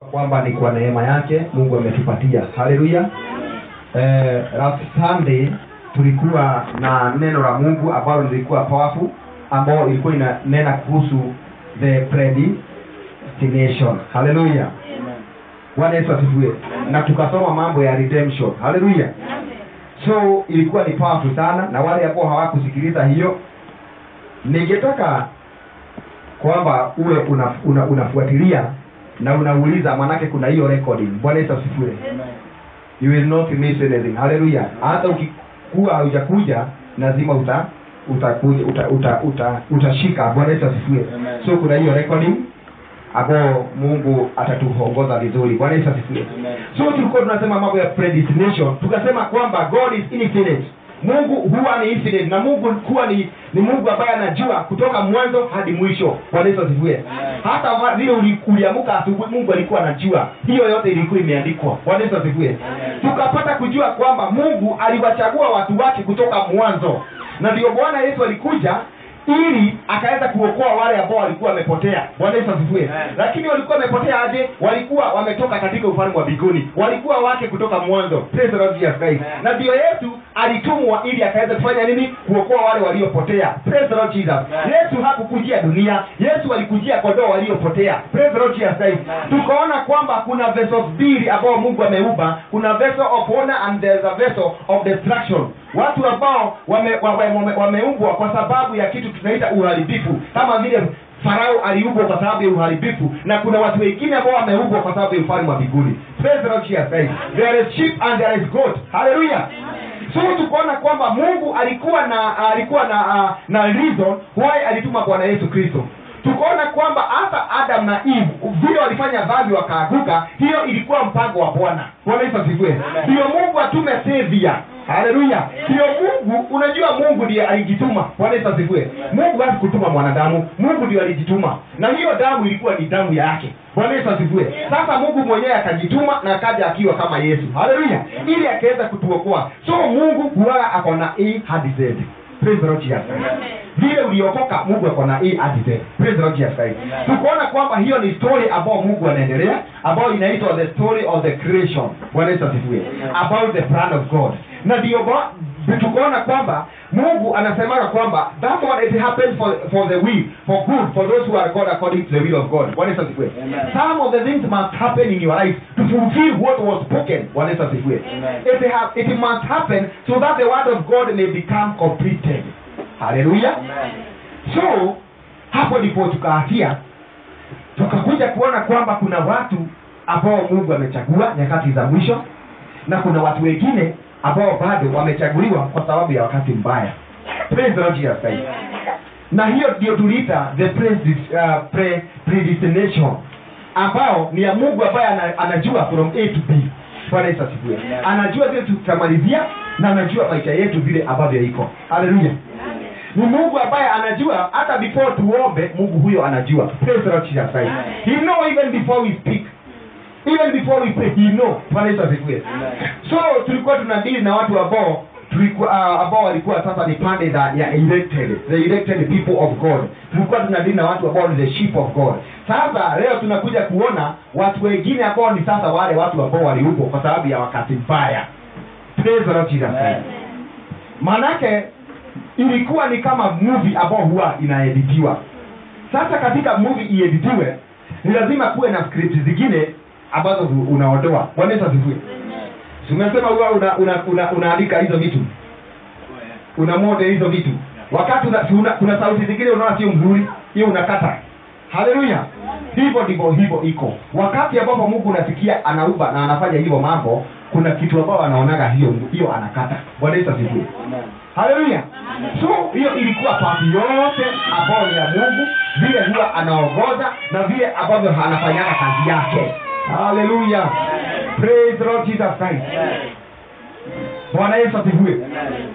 kwamba ni kwa neema yake mungu ametupatia haleluya eh, last sunday tulikuwa na neno la mungu ambalo lilikuwa powerful ambao ilikuwa inanena kuhusu the predestination haleluya bwana yesu asifiwe na tukasoma mambo ya redemption haleluya so ilikuwa ni powerful sana na wale ambao hawakusikiliza hiyo ningetaka kwamba uwe una, una, unafuatilia na unauliza manake kuna hiyo recording bwana yesu asifiwe you will not miss anything haleluya hata ukikuwa haujakuja lazima uta utakuja uta, uta, uta, utashika bwana yesu asifiwe Amen. so kuna hiyo recording ambao mungu atatuongoza vizuri bwana yesu asifiwe Amen. so tulikuwa tunasema mambo ya predestination tukasema kwamba god is infinite mungu huwa ni infinite na mungu huwa ni, ni mungu ambaye anajua kutoka mwanzo hadi mwisho bwana yesu asifiwe Amen. hata wa- vile uli- uliamuka asubuhi mungu alikuwa anajua hiyo yote ilikuwa imeandikwa bwana yesu asifiwe Amen. tukapata kujua kwamba mungu aliwachagua watu wake kutoka mwanzo na ndio bwana yesu alikuja ili akaweza kuokoa wale ambao walikuwa wamepotea bwana yesu asifiwe Amen. lakini walikuwa wamepotea aje walikuwa wametoka katika ufalme wa mbinguni walikuwa wake kutoka mwanzo Praise the Lord Jesus Christ. Amen. na ndio yesu alitumwa ili akaweza kufanya nini kuokoa wale waliopotea Praise the Lord Jesus. Amen. yesu hakukujia dunia yesu alikujia kondoo waliopotea Praise the Lord Jesus Christ. Amen. tukaona kwamba kuna vessels mbili ambao mungu ameumba kuna vessel of honor and there's a vessel of destruction watu ambao wameumbwa wame, wame, wameumbwa kwa sababu ya kitu tunaita uharibifu kama vile farao aliumbwa kwa sababu ya uharibifu na kuna watu wengine ambao wameumbwa kwa sababu ya ufalme wa mbinguni Praise the Lord Jesus Christ. there is sheep and there is goat hallelujah so tukaona kwamba mungu alikuwa na alikuwa na uh, na reason why alituma bwana yesu kristo tukaona kwamba hata adam na eve vile walifanya dhambi wakaaguka hiyo ilikuwa mpango wa bwana bwana yesu asifiwe Amen. ndio mungu atume savior haleluya ndio mungu unajua mungu ndiye alijituma bwana yesu asifiwe mungu hasi kutuma mwanadamu mungu ndio alijituma na hiyo damu ilikuwa ni damu yake bwana yesu asifiwe sasa mungu mwenyewe akajituma na akaja akiwa kama yesu haleluya ili akaweza kutuokoa so mungu huwaga ako na a hadi z Praise the Lord Jesus Christ. vile uliokoka mungu ako na a hadi z Praise the Lord Jesus Christ. Amen. tukaona kwamba hiyo ni story ambayo mungu anaendelea ambayo inaitwa the story of the creation bwana yesu asifiwe Amen. about the plan of god na ndio ba- tukaona kwamba mungu anasemaga kwamba that one it happens for, for the will for good for those who are god according to the will of god bwana yesu asifiwe Amen. some of the things must happen in your life to fulfill what was spoken bwana yesu asifiwe Amen. it, ha- it must happen so that the word of god may become completed hallelujah Amen. so hapo ndipo tukaafia tukakuja kuona kwamba kuna watu ambao mungu amechagua nyakati za mwisho na kuna watu wengine ambao bado wamechaguliwa kwa sababu ya wakati mbaya Praise the Lord Jesus Christ. na hiyo ndio tuliita the predis- uh, pre, predestination ambao ni ya mungu ambaye ana, anajua from a to b bwana yesu asifiwe Amen. anajua vile tutamalizia na anajua maisha yetu vile ambavyo iko haleluya ni mungu ambaye anajua hata before tuombe mungu huyo anajua Praise the Lord Jesus Christ. he know even before we speak even before we pray he know bwana yesu asifiwe Amen. so tulikuwa tunadili na watu ambao tulikuwa uh, ambao walikuwa sasa ni pande za ya elected the elected people of god tulikuwa tunadili na watu ambao ni the sheep of god sasa leo tunakuja kuona watu wengine ambao ni sasa wale watu ambao waliumbwa kwa sababu ya wakati mbaya Praise the Lord Jesus Christ Amen. manake ilikuwa ni kama movie ambao huwa inaeditiwa sasa katika movie ieditiwe ni lazima kuwe na script zingine ambazo hu- unaondoa bwana yesu asifiwe Si umesema huwa una, una, una, unaandika hizo vitu una mode hizo vitu wakati una, si una, kuna sauti zingine unaona sio mzuri hiyo unakata haleluya hivyo ndivyo hivyo iko wakati ambapo mungu unasikia anaumba na anafanya hivyo mambo kuna kitu ambao anaonaga hiyo hiyo anakata bwana yesu asifiwe Amen. haleluya so hiyo ilikuwa pati yote ambayo ni ya mungu vile huwa anaongoza na vile ambavyo anafanyaga kazi yake haleluya praise the lord jesus christ bwana yesu asifiwe Amen.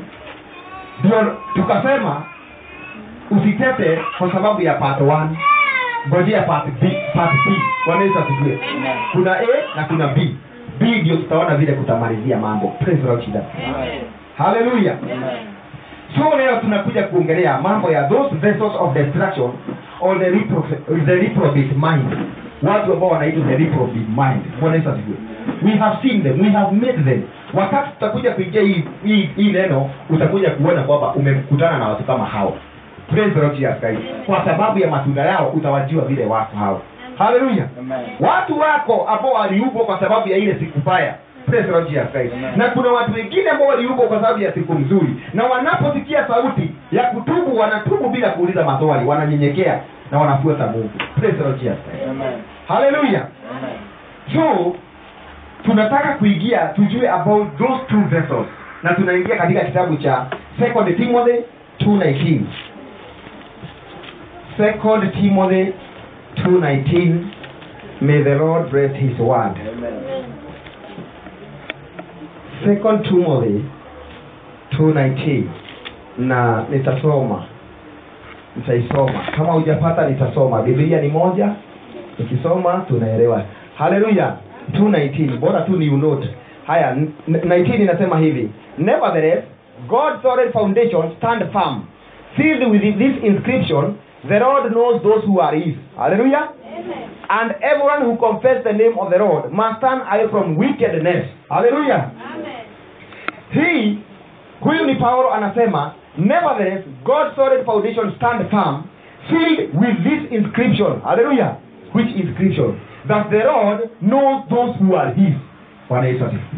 ndio tukasema usitete kwa sababu ya part 1 ngojea part b part b bwana yesu asifiwe Amen. kuna a na kuna b b ndio tutaona vile kutamalizia mambo praise the lord jesus Amen. haleluya Amen. so leo tunakuja kuongelea mambo ya those vessels of destruction or the, repro the reprobate mind watu ambao wanaitwa the reprobate mind bwana yesu asifiwe we have seen them we have met them wakati tutakuja kuingia hii hii hii neno utakuja kuona kwamba umekutana na watu kama hao praise the Lord Jesus Christ kwa sababu ya matunda yao utawajua vile watu hao haleluya watu wako ambao waliumbwa kwa sababu ya ile siku mbaya Praise the Lord Jesus Christ. Amen. na kuna watu wengine ambao waliumbwa kwa sababu ya siku mzuri na wanaposikia sauti ya kutubu wanatubu bila kuuliza maswali wananyenyekea na wanafuata mungu Praise the Lord Jesus Christ. haleluya so tunataka kuingia tujue about those two vessels na tunaingia katika kitabu cha second timothy 219 second timothy 219 may the lord bless his word second timothy 219 na nitasoma nitaisoma kama hujapata nitasoma biblia ni moja nikisoma tunaelewa haleluya 219 bora tu ni unote haya n- n- 19 inasema hivi nevertheless god's solid foundation stand firm sealed with this inscription the lord knows those who are his haleluya and everyone who confess the name of the lord must turn away from wickedness haleluya hii huyu ni paulo anasema nevertheless god's solid foundation stand firm filled with this inscription hallelujah which inscription that the lord knows those who are his bwana yesu asifiwe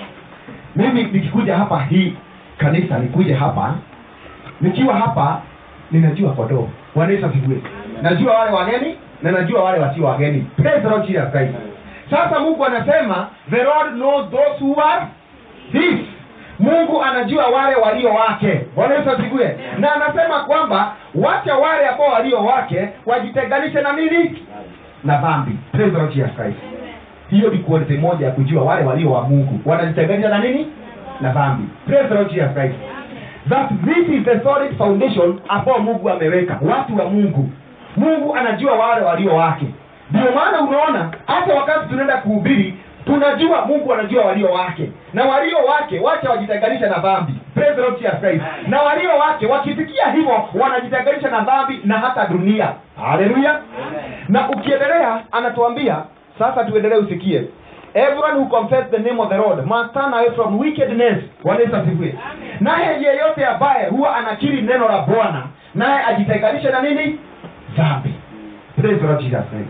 mimi nikikuja hapa hii kanisa nikuja hapa nikiwa hapa ninajua kondoo bwana yesu asifiwe najua wale wageni na najua wale wasio wageni praise the lord jesus christ sasa mungu anasema the lord knows those who are his mungu anajua wale walio wake bwana yesu asifiwe na anasema kwamba wacha wale ambao walio wake wajitenganishe na nini na dhambi Praise the Lord Jesus Christ hiyo ni quality moja ya kujua wale walio wa mungu wanajitenganisha na nini na dhambi Praise the Lord Jesus Christ that this is the solid foundation ambao mungu ameweka watu wa mungu mungu anajua wale walio wake ndio maana unaona hata wakati tunaenda kuhubiri tunajua mungu anajua walio wake na walio wake wacha wajitenganisha na dhambi Praise the Lord Jesus Christ. na walio wake wakifikia hivyo wanajitenganisha na dhambi na hata dunia haleluya na ukiendelea anatuambia sasa tuendelee usikie everyone who confess the name of the lord must turn away from wickedness Bwana Yesu asifiwe naye yeyote ambaye huwa anakiri neno la bwana naye ajitenganishe na nini dhambi Praise the Lord Jesus Christ.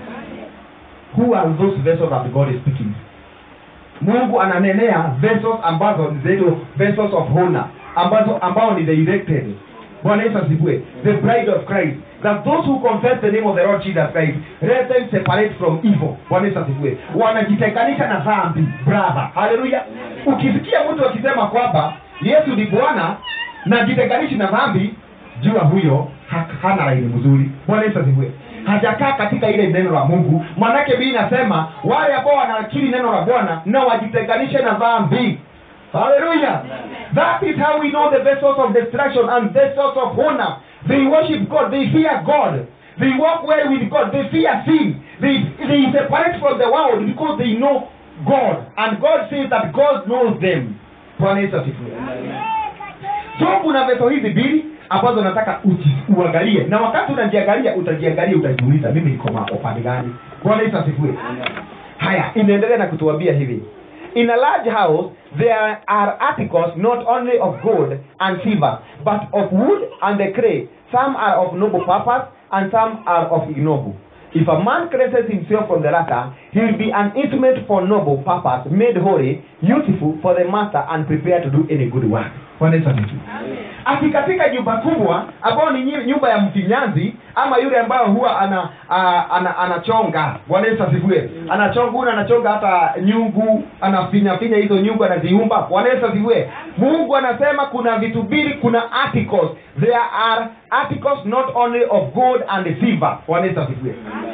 who are those vessels that god is speaking mungu ananenea vessels ambazo ni zile vessels of honor ambazo ambao ni the elected bwana yesu asifiwe the bride of christ that those who confess the name of the lord jesus christ let them separate from evil bwana yesu asifiwe wanajitenganisha na dhambi brother haleluya ukisikia mtu akisema kwamba yesu ni bwana na jitenganishi na dhambi jua huyo ha- hana laini mzuri bwana yesu asifiwe hajakaa katika ile neno la mungu manake bii inasema wale ambao wanakiri neno la bwana na wajitenganishe na dhambi haleluya that is how we know the vessels of destruction and vessels of honor they worship god they fear god they walk well with god they fear sin they, they separate from the world because they know god and god says that god knows them bwana yesu asifiwe so kuna veso hizi mbili ambazo nataka uji- uangalie na wakati unajiangalia utajiangalia utajiuliza mimi niko ma- upande gani bwana yesu asifiwe haya inaendelea na kutuambia hivi in a large house there are articles not only of gold and silver but of wood and the clay some are of noble purpose and some are of ignoble if a man cleanses himself from the latter he will be an instrument for noble purpose made holy useful for the master and prepared to do any good work Bwana Yesu asifiwe ati katika nyumba kubwa ambayo ni nyi- nyumba ya mfinyanzi ama yule ambayo huwa ana, a, ana anachonga bwana yesu asifiwe anachonga huyu anachonga hata nyungu anafinyafinya hizo nyungu anaziumba bwana yesu asifiwe mungu anasema kuna vitu mbili kuna articles there are articles not only of gold and silver bwana yesu asifiwe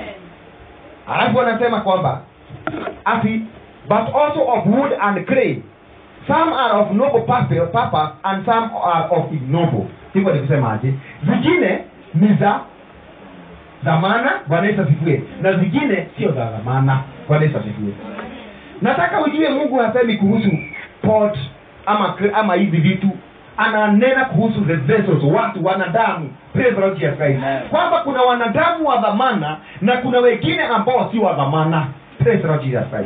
alafu anasema kwamba ati but also of wood and clay some are of noble purpose purpose and some are of ignoble hivyo ni kusemaje zingine ni za dhamana bwana yesu asifiwe na zingine sio za dhamana bwana yesu asifiwe nataka ujue mungu hasemi kuhusu pot ama cre- ama hizi vitu ananena kuhusu the vessels watu wanadamu Praise the Lord Jesus Christ. Amen. kwamba kuna wanadamu wa dhamana na kuna wengine ambao si wa dhamana Praise the Lord Jesus Christ.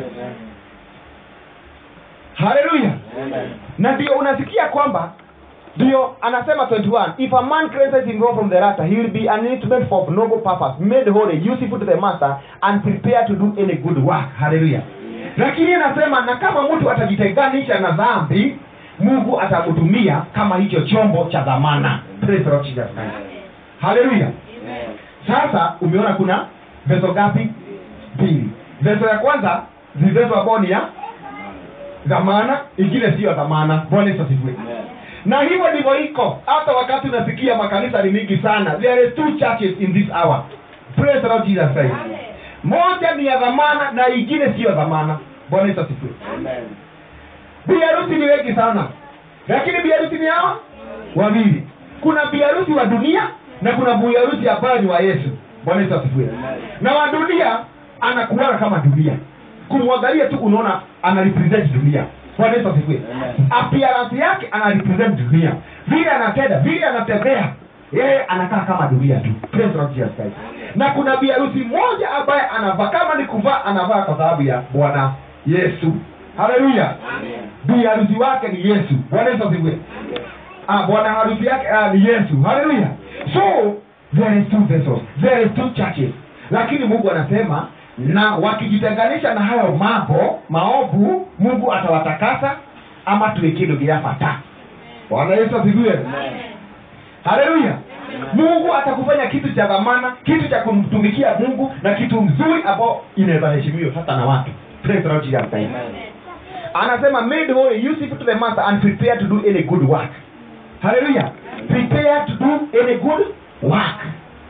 haleluya Amen. na ndio unasikia kwamba ndio anasema 21 if a man cleanses himself from the latter he will be an instrument for noble purpose made holy useful to the master and prepared to do any good work haleluya lakini anasema na kama mtu atajitenganisha na dhambi mungu atamtumia kama hicho chombo cha dhamana Praise the Lord Jesus Christ. haleluya sasa umeona kuna veso gapi mbili veso ya kwanza ni veso ambao ni ya dhamana ingine siyo dhamana bwana yesu asifiwe na hivyo ndivyo iko hata wakati unasikia makanisa ni mingi sana there is two churches in this hour praise the lord jesus christ moja ni ya dhamana na ingine siyo dhamana bwana yesu asifiwe biharusi ni wengi sana lakini biharusi ni hawa wawili kuna biharusi wa dunia na kuna biharusi ambayo ni wa yesu bwana yesu asifiwe na wa dunia anakuana kama dunia kumwangalia tu unaona ana represent dunia bwana yesu asifiwe Amen. appearance yake ana represent dunia vile anatenda vile anatembea yeye anakaa kama dunia tu Praise the Lord Jesus Christ. na kuna biharusi moja ambaye anavaa kama ni kuvaa anavaa kwa sababu ya bwana yesu haleluya biharusi wake ni yesu bwana yesu asifiwe ah, bwana harusi yake ah, ni yesu haleluya so there is two vessels there is two churches lakini mungu anasema na wakijitenganisha na hayo mambo maovu mungu atawatakasa ama tuikidogiafata bwana yesu asifiwe haleluya mungu atakufanya kitu cha dhamana kitu cha kumtumikia mungu na kitu mzuri ambao inaweza heshimiwa hata na watu Praise the Lord Jesus Christ anasema made holy useful to the master and prepare to do any good work haleluya prepare to do any good work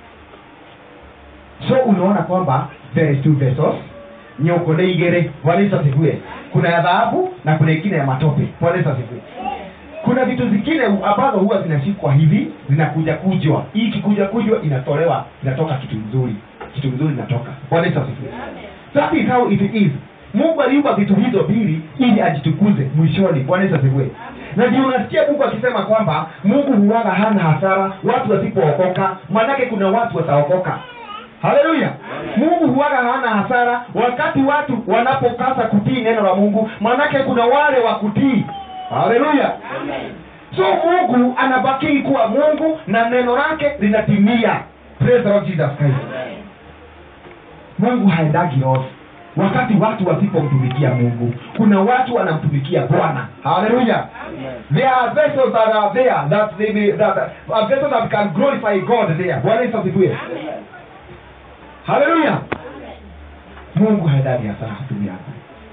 so unaona kwamba there is two vessels nyoko nĩ igĩrĩ bwana yesu asifiwe kuna ya dhahabu na kuna ingine ya matope bwana yesu asifiwe kuna vitu zingine ambazo huwa zinashikwa hivi zinakuja kujwa hii ikikuja kujwa inatolewa inatoka kitu nzuri kitu nzuri inatoka bwana yesu asifiwe that is how it is mungu aliumba vitu hizo mbili ili ajitukuze mwishoni bwana yesu asifiwe na ndio unasikia mungu akisema kwamba mungu huwaga hana hasara watu wasipookoka manake kuna watu wataokoka haleluya mungu huwaga hana hasara wakati watu wanapokasa kutii neno la mungu manake kuna wale wa kutii haleluya so mungu anabakii kuwa mungu na neno lake linatimia Praise the Lord Jesus Christ mungu haendagi off wakati watu wasipomtumikia mungu kuna watu wanamtumikia bwana haleluya there are vessels that are there that they may, that, a vessel that can glorify god there bwana yesu asifiwe haleluya mungu haendagi hasara kutumia yako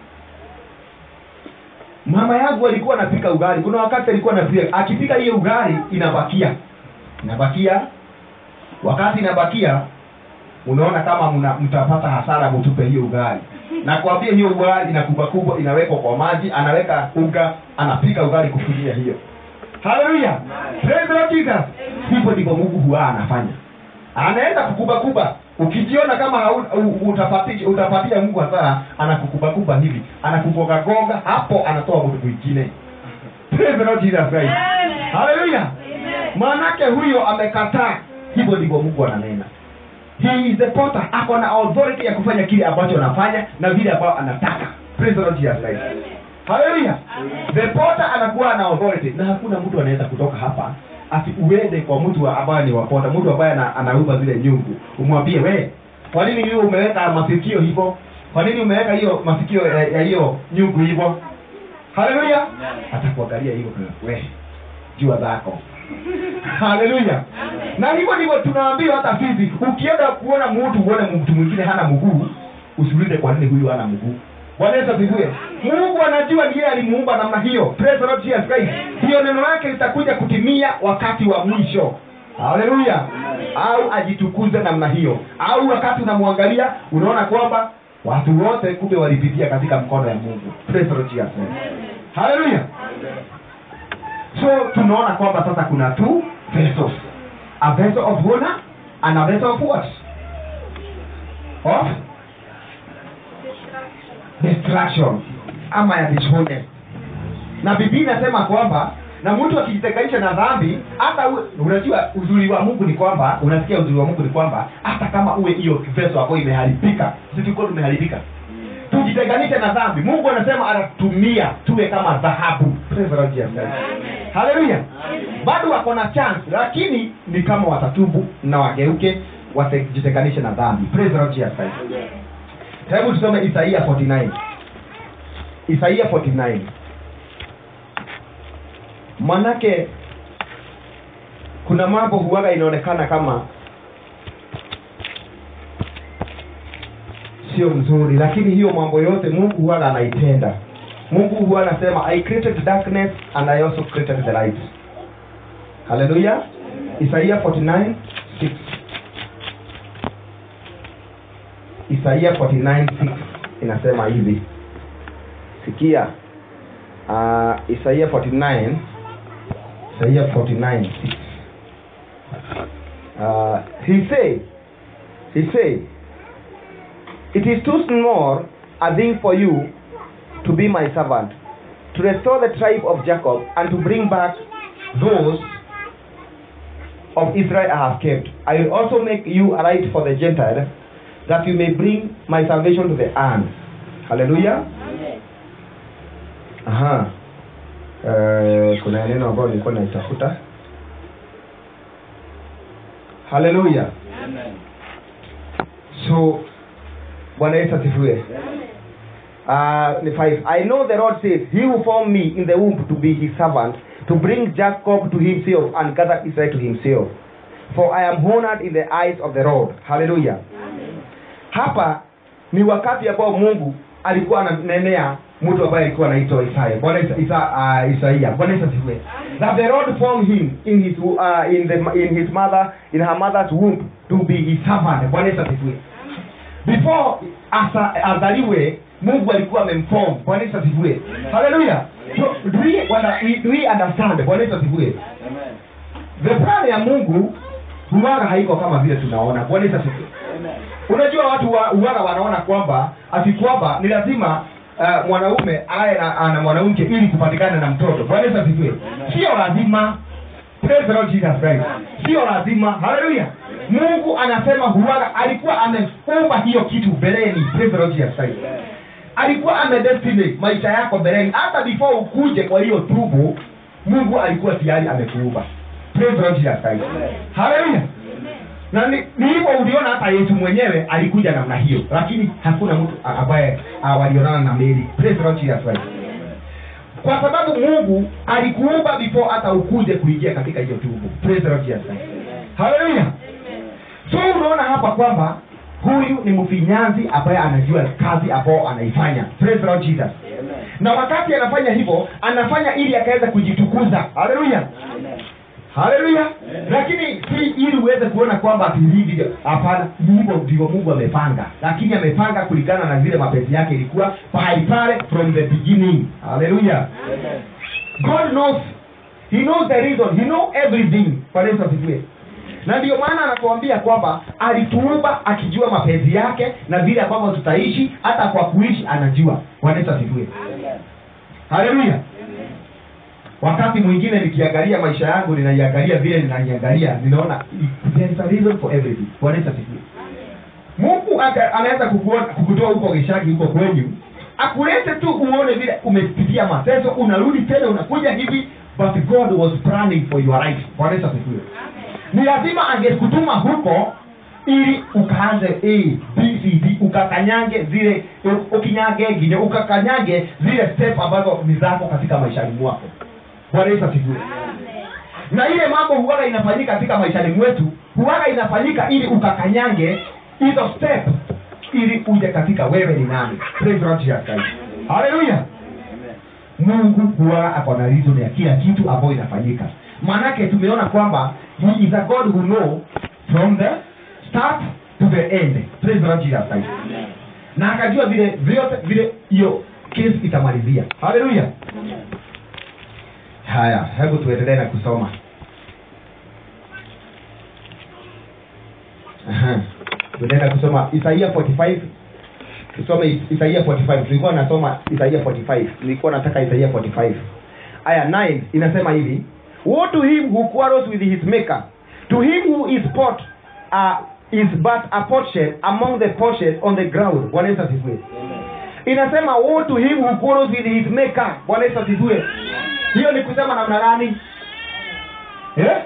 mama yangu alikuwa anapika ugali kuna wakati alikuwa anapika akipika hiyo ugali inabakia inabakia wakati inabakia unaona kama mna, mtapata hasara mtupe hiyo ugali na kuambia hiyo ugali ina kubwa kubwa inawekwa kwa maji anaweka unga anapika ugali kufikia hiyo haleluya praise the Lord Jesus hivyo ndivyo mungu huwa anafanya anaenda kukubakuba ukijiona kama hauna- u- utapatia utapatia mungu hasara anakukubakuba hivi anakugogagoga hapo anatoa mtu mwingine praise the Lord Jesus Christ haleluya maanake huyo amekataa hivyo ndivyo mungu ananena he is the potter ako na authority ya kufanya kile ambacho anafanya na vile ambayo anataka praise the Lord Jesus Christ haleluya the potter anakuwa na authority na hakuna mtu anaweza kutoka hapa ati uende kwa mtu wa- ambaye ni wapota mtu ambaye ana- anauza zile nyungu umwambie we kwa nini hiyo umeweka masikio hivyo kwa nini umeweka hiyo masikio ya ya hiyo nyungu hivyo haleluya atakuangalia hivyo we jua zako haleluya na hivyo ndivyo tunaambiwa hata sisi ukienda kuona mtu uone mtu mwingine hana mguu usiulize kwa nini huyu hana mguu bwana yesu asifiwe mungu anajua ni yeye alimuumba namna hiyo Praise the Lord Jesus Christ hiyo neno lake litakuja kutimia wakati wa mwisho haleluya au ajitukuze namna hiyo au wakati unamwangalia unaona kwamba watu wote kumbe walipitia katika mkono ya mungu Praise the Lord Jesus Christ haleluya so tunaona kwamba sasa kuna two vessels a vessel of honor and a vessel of what of destruction ama ya dishonest na bibii inasema kwamba na mtu akijitenganisha na dhambi hata uwe, unajua uzuri wa mungu ni kwamba unasikia uzuri wa mungu ni kwamba hata kama uwe hiyo veso ambayo imeharibika sisi tulikuwa tumeharibika tujitenganishe na dhambi mungu anasema anatumia tuwe kama dhahabu Praise the Lord Jesus Christ. haleluya bado wako na chance lakini ni kama watatubu na wageuke wasijitenganishe na dhambi Praise the Lord Jesus Christ. hebu tusome isaia 49 isaia 49 manake kuna mambo huwaga inaonekana kama sio mzuri lakini hiyo mambo yote mungu huwaga anaitenda mungu huwa anasema i created darkness and i also created the light haleluya isaia 49 6 isaia 49 6 inasema hivi sikia uh, isaia 49 isaia 49 6 uh, he say he say it is too small a thing for you to be my servant to restore the tribe of jacob and to bring back those of israel i have kept i will also make you a light for the gentile that you may bring my salvation to the earth hallelujah aha uh, kuna neno ambayo nilikuwa naitafuta haleluya so bwana yesu asifiwe uh, ni five. i know the lord says he who formed me in the womb to be his servant to bring jacob to himself and gather israel to himself for i am honored in the eyes of the lord haleluya hapa ni wakati ambao mungu alikuwa ananenea mtu ambaye alikuwa anaitwa isaya bwana isa, isa, uh, isaia bwana yesu asifiwe that the lord formed him in his uh, in the in his mother in her mother's womb to be his servant bwana yesu asifiwe before asa, azaliwe mungu alikuwa amemform bwana yesu asifiwe haleluya so do we, wana, we, do we understand bwana yesu asifiwe the plan ya mungu huwaga haiko kama vile tunaona bwana yesu asifiwe unajua watu wa uwaga wanaona kwamba ati kwamba ni lazima uh, mwanaume aye na, na mwanamke ili kupatikana na mtoto bwana yesu asifiwe sio lazima Praise the Lord Jesus Christ. sio lazima haleluya mungu anasema huwaga alikuwa ameumba hiyo kitu mbeleni Praise the Lord Jesus Christ. alikuwa amedestinate maisha yako mbeleni hata before ukuje kwa hiyo tubu mungu alikuwa tayari amekuumba Praise the Lord Jesus Christ. haleluya na ni ni hivyo uliona hata yesu mwenyewe alikuja namna hiyo lakini hakuna mtu a- ambaye a, walionana na meli Praise the Lord Jesus Christ. kwa sababu mungu alikuumba before hata ukuje kuingia katika hiyo tubu Praise the Lord Jesus Christ. haleluya so unaona hapa kwamba huyu ni mfinyanzi ambaye anajua kazi ambao anaifanya Praise the Lord Jesus na wakati anafanya hivyo anafanya ili akaweza kujitukuza haleluya haleluya lakini si ili uweze kuona kwamba ati hivi hapana ni hivyo ndivyo mungu amepanga lakini amepanga kulingana na vile mapenzi yake ilikuwa pahali pale from the beginning haleluya god knows he knows the reason he know everything kwa yesu asifiwe na ndio maana anatuambia kwamba alituumba akijua mapenzi yake na vile ambavyo tutaishi hata kwa kuishi anajua Bwana Yesu asifiwe haleluya wakati mwingine nikiangalia maisha yangu ninaiangalia vile ninaiangalia ninaona there is a reason for everything Bwana Yesu asifiwe mungu aka- anaweza kukuona- kukutoa huko geshagi huko kwenyu akulete tu uone vile umepitia mateso unarudi tena unakuja hivi but god was planning for your life Bwana Yesu asifiwe ni lazima angekutuma huko ili ukaanze a b c d ukakanyange zile u- ukinyange ngine ukakanyange zile step ambazo ni zako katika maishani mwako bwana yesu asifiwe na ile mambo huwaga inafanyika katika maishani mwetu huwaga inafanyika ili ukakanyange hizo step ili uje katika wewe ni nani Praise the Lord Jesus Christ. haleluya mungu huwa ako na reason ya kila kitu ambayo inafanyika maanake tumeona kwamba he is a god who know from the start to the end Praise the Lord Jesus Christ. na akajua vile vyote vile hiyo kesi itamalizia haleluya haya hebu tuendelee na kusoma Aha. tuendelee na kusoma isaia 45 tusome Is- isaia 45 tulikuwa nasoma isaia 45 nilikuwa nataka isaia 45 aya 9 inasema hivi woe to him who quarrels with his maker to him who is pot uh, is but a potsherd among the potsherds on the ground bwana yesu asifiwe inasema woe to him who quarrels with his maker bwana yesu asifiwe hiyo ni kusema namna gani eh?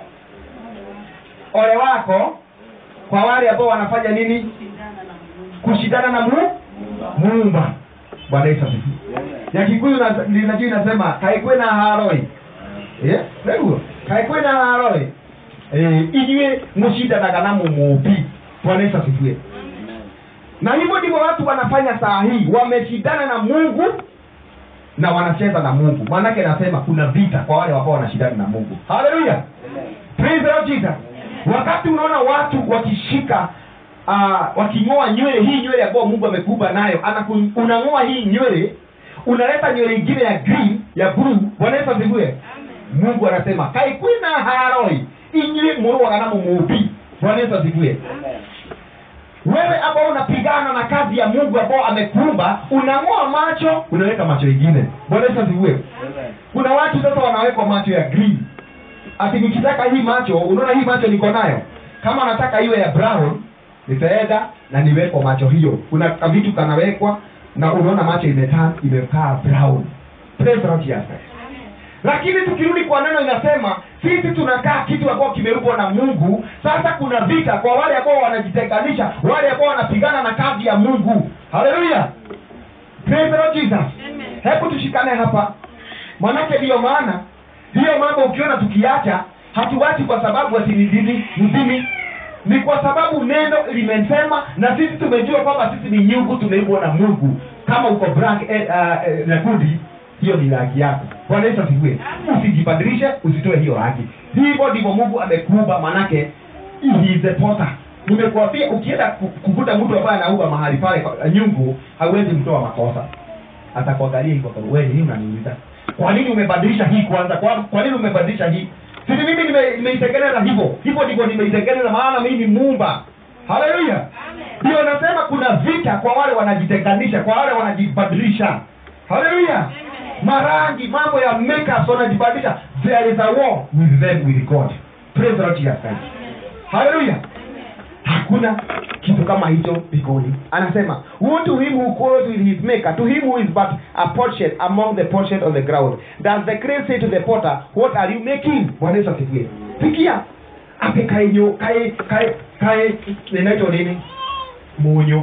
ole wako kwa wale ambao wanafanya nini kushindana na mu muumba bwana yesu asifiwe ya kikuyu na- linajua inasema kaikwe na haroi Eh, nĩguo kaĩ kwĩna haroi inyuĩ mũcindanaga na mũmũmbi bwana yesu asifiwe na hivyo ndivyo watu wanafanya saa hii wameshindana na mungu na wanacheza na mungu maanake nasema kuna vita kwa wale ambao wanashindana na mungu haleluya Praise the Lord Jesus. wakati unaona watu wakishika uh, waking'oa nywele hii nywele ambayo mungu amekuba nayo anaku- unang'oa hii nywele unaleta nywele ingine ya green ya blue bwana yesu asifiwe mungu anasema kaikwina haroi inyuĩ mũrũaga na mũmũmbi bwana yesu asifiwe wewe ambao unapigana na kazi ya mungu ambao amekuumba unang'oa macho unaweka macho ingine bwana yesu asifiwe kuna watu sasa wanawekwa macho ya green ati nikitaka hii macho unaona hii macho niko nayo kama nataka iwe ya brown nitaenda na niwekwa macho hiyo kuna kavitu kanawekwa na unaona macho imetaa imekaa brown Praise the Lord Jesus. lakini tukirudi kwa neno inasema sisi tunakaa kitu ambao kimerukwa na mungu sasa kuna vita kwa wale ambao wanajitenganisha wale ambao wanapigana na kazi ya mungu haleluya Praise the Lord Jesus. hebu tushikane hapa manake ndiyo maana hiyo mambo ukiona tukiacha hatuwachi kwa sababu ati ni dini mzimi ni kwa sababu neno limesema na sisi tumejua kwamba sisi ni nyungu tumeimbwa na mungu kama uko black eh, uh, eh, nyekundu hiyo ni rangi yako bwana yesu asifiwe usijibadilishe usitoe hiyo rangi hivyo ndivyo mungu amekuumba manake he is the potter nimekuambia ukienda ku- kukuta mtu ambaye anaua mahali pale kwa- nyungu hauwezi mtoa makosa atakuangalia hivyo kwa wewe nini unaniuliza kwa nini umebadilisha hii kwanza kwa, kwa nini umebadilisha hii sisi mimi nime- nimeitengeneza hivyo hivyo ndivyo nimeitengeneza maana mimi ni muumba haleluya ndio nasema kuna vita kwa wale wanajitenganisha kwa wale wanajibadilisha haleluya marangi mambo ya makeups wanajibadilisha there is a war with them with god praise the lord jesus christ haleluya hakuna kitu kama hicho mbinguni anasema woe to him who quarrels with his maker to him who is but a potsherd among the potsherd on the ground does the clay say to the potter what are you making bwana yesu asifiwe sikia ate kaenyo kae kae kae inaitwa nini munyo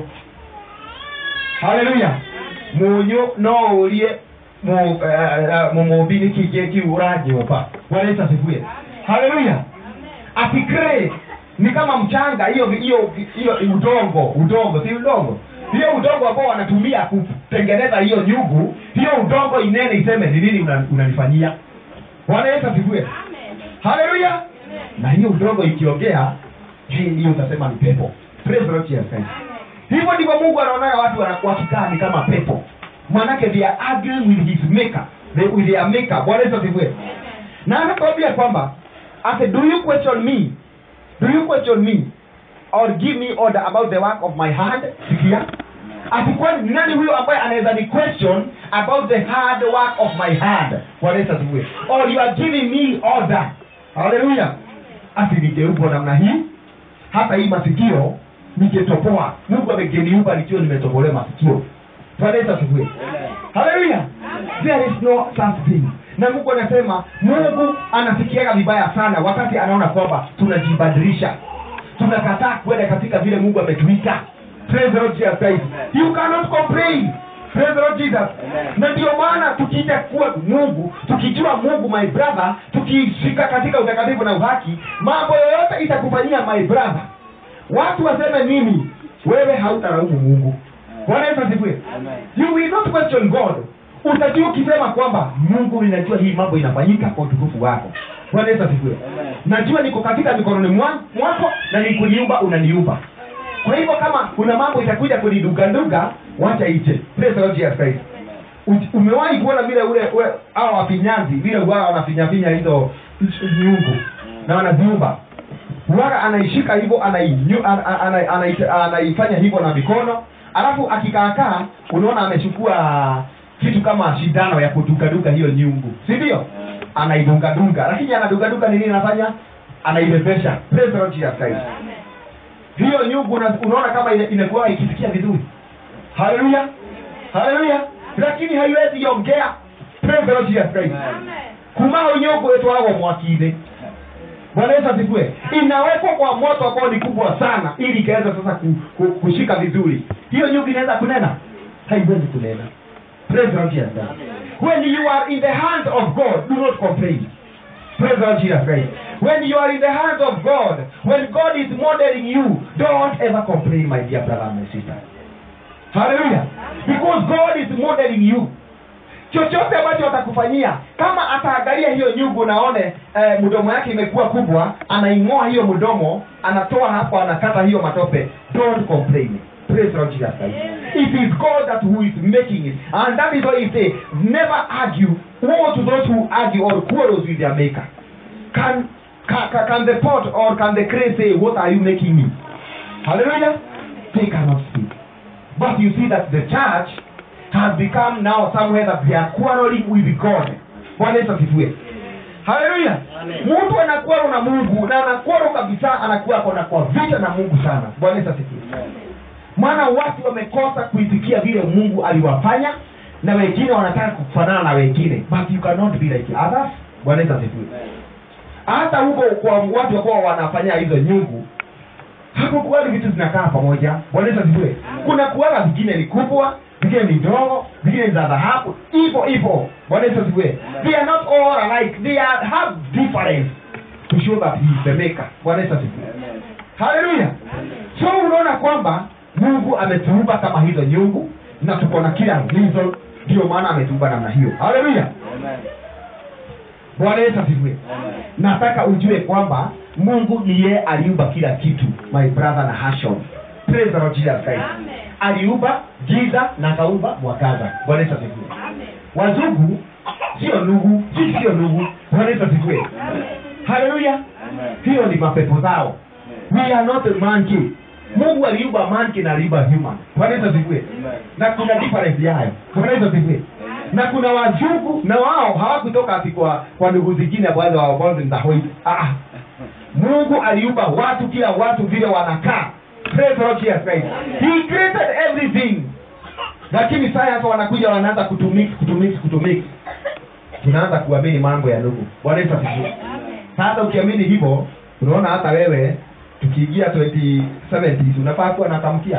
haleluya munyo no urie mu- eh, eh, mumumbi nä kä ngä kiu å ranyåmba bwana yesu asifiwe haleluya ati clay ni kama mchanga hiyo hiyo hiyo udongo udongo si udongo hiyo udongo ambao wanatumia kutengeneza hiyo nyugu hiyo udongo inene iseme ni nini una- unanifanyia bwana yesu asifiwe haleluya na hiyo udongo ikiongea hii hiyo utasema ni pepo Praise the Lord Jesus Christ. hivyo ndivyo mungu anaonaga watu wana- wakikaa ni kama pepo manake they are arguing with his maker they, with their maker bwana yesu asifiwe na anakwambia kwamba ase do you question me do you question me or give me order about the work of my hand sikia atakuwa ni nani huyo ambaye anaweza ni question about the hard work of my hand bwana yesu asifiwe or you are giving me order haleluya ati nigeupo namna hii hata hii masikio ningetopoa mungu amegeniumba nikiwa nimetobolewa masikio bwana yesu asifiwe haleluya there is no such thing na mungu anasema mungu anasikiaga vibaya sana wakati anaona kwamba tunajibadilisha tunakataa kwenda katika vile mungu ametuita praise the lord jesus christ you cannot complain praise the lord jesus na ndio maana tukiita kuwa mungu tukijua mungu my brother tukishika katika utakatifu na uhaki mambo yoyote itakufanyia my brother watu waseme nini wewe hautaraumu mungu bwana yesu asifiwe you will not question god utajua ukisema kwamba mungu ninajua hii mambo inafanyika kwa utukufu wako bwana yesu asifiwe najua niko katika mikononi mwa- mwako na nikuniumba unaniumba kwa hivyo kama kuna mambo itakuja kuniduganduga wacha ije Praise the Lord Jesus Christ. U- umewahi kuona vile ule ule hawa wafinyanzi vile wao wanafinyafinya hizo nyungu na wanaziumba huwaga anaishika hivyo anainyu- ana- ana- ana- anaita- anaifanya hivyo na mikono alafu akikaakaa unaona amechukua kitu kama shindano ya kudukaduka hiyo nyungu si ndio anaidungadunga lakini anadugaduga ni nini anafanya anaibebesha Praise the Lord Jesus Christ hiyo nyungu una- unaona kama ina- inakuwa ikisikia vizuri haleluya haleluya lakini haiwezi ongea Praise the Lord Jesus Christ kumao nyungu etwaragwo mwaki-inĩ bwana yesu asifiwe inawekwa kwa moto ambao ni kubwa sana ili ikaweza sasa ku, ku, kushika vizuri hiyo nyungu inaweza kunena haiwezi kunena Praise the Lord Jesus Christ. when you are in the hand of god do not complain Praise the Lord Jesus Christ. When you are in the hands of God, when God is modeling you, don't ever complain, my dear brother and my sister. Hallelujah. Because God is modeling you. chochote ambacho atakufanyia kama ataangalia hiyo nyungu naone eh, mdomo yake imekuwa kubwa anaing'oa hiyo mdomo anatoa hapo anakata hiyo matope don't complain praise the Lord Jesus Christ it is God that who is making it and that is why he say never argue woe to those who argue or quarrels with their maker can can, can, can the pot or can the clay say what are you making me hallelujah they cannot speak but you see that the church has become now somewhere that they are quarreling with God. Bwana Yesu asifiwe. Haleluya. Mtu anakuwa na Mungu na anakuwa kabisa anakuwa kona kwa vita na Mungu sana. Bwana Yesu asifiwe. Maana watu wamekosa kuitikia vile Mungu aliwafanya na wengine wanataka kufanana na wengine. But you cannot be like others. Bwana Yesu asifiwe. Hata huko kwa watu ambao wanafanya hizo nyungu hapo kuwali vitu zinakaa pamoja bwana yesu asifiwe kuna kuwaga vingine ni kubwa vingine ni ndogo vingine ni za dhahabu hivyo hivyo bwana yesu asifiwe they are not all alike they are have difference to show that he is the maker bwana yesu asifiwe haleluya so unaona kwamba mungu ametuumba kama hizo nyungu na tuko na kila reason ndio maana ametuumba namna hiyo haleluya bwana yesu asifiwe nataka ujue kwamba mungu niye aliumba kila kitu my brother na hashon praise the Lord Jesus Christ aliumba giza na akaumba mwangaza bwana yesu asifiwe wazungu sio ndugu sisi sio ndugu bwana yesu asifiwe haleluya hiyo ni mapepo zao we are not a monkey mungu aliumba monkey na aliumba human bwana yesu asifiwe na kuna difference yayo bwana yesu asifiwe na kuna wazungu na wao hawakutoka ati kwa kwa ndugu zingine ambazo wawaonzahoi ah mungu aliumba watu kila watu vile wanakaa Praise the Lord Jesus Christ. he created everything lakini saa hapa wanakuja wanaanza kutumix kutumix kutumix tunaanza kuamini mambo ya ndugu bwana yesu asifiwe sasa ukiamini hivyo unaona hata wewe tukiingia 2070 unafaa kuwa natamkia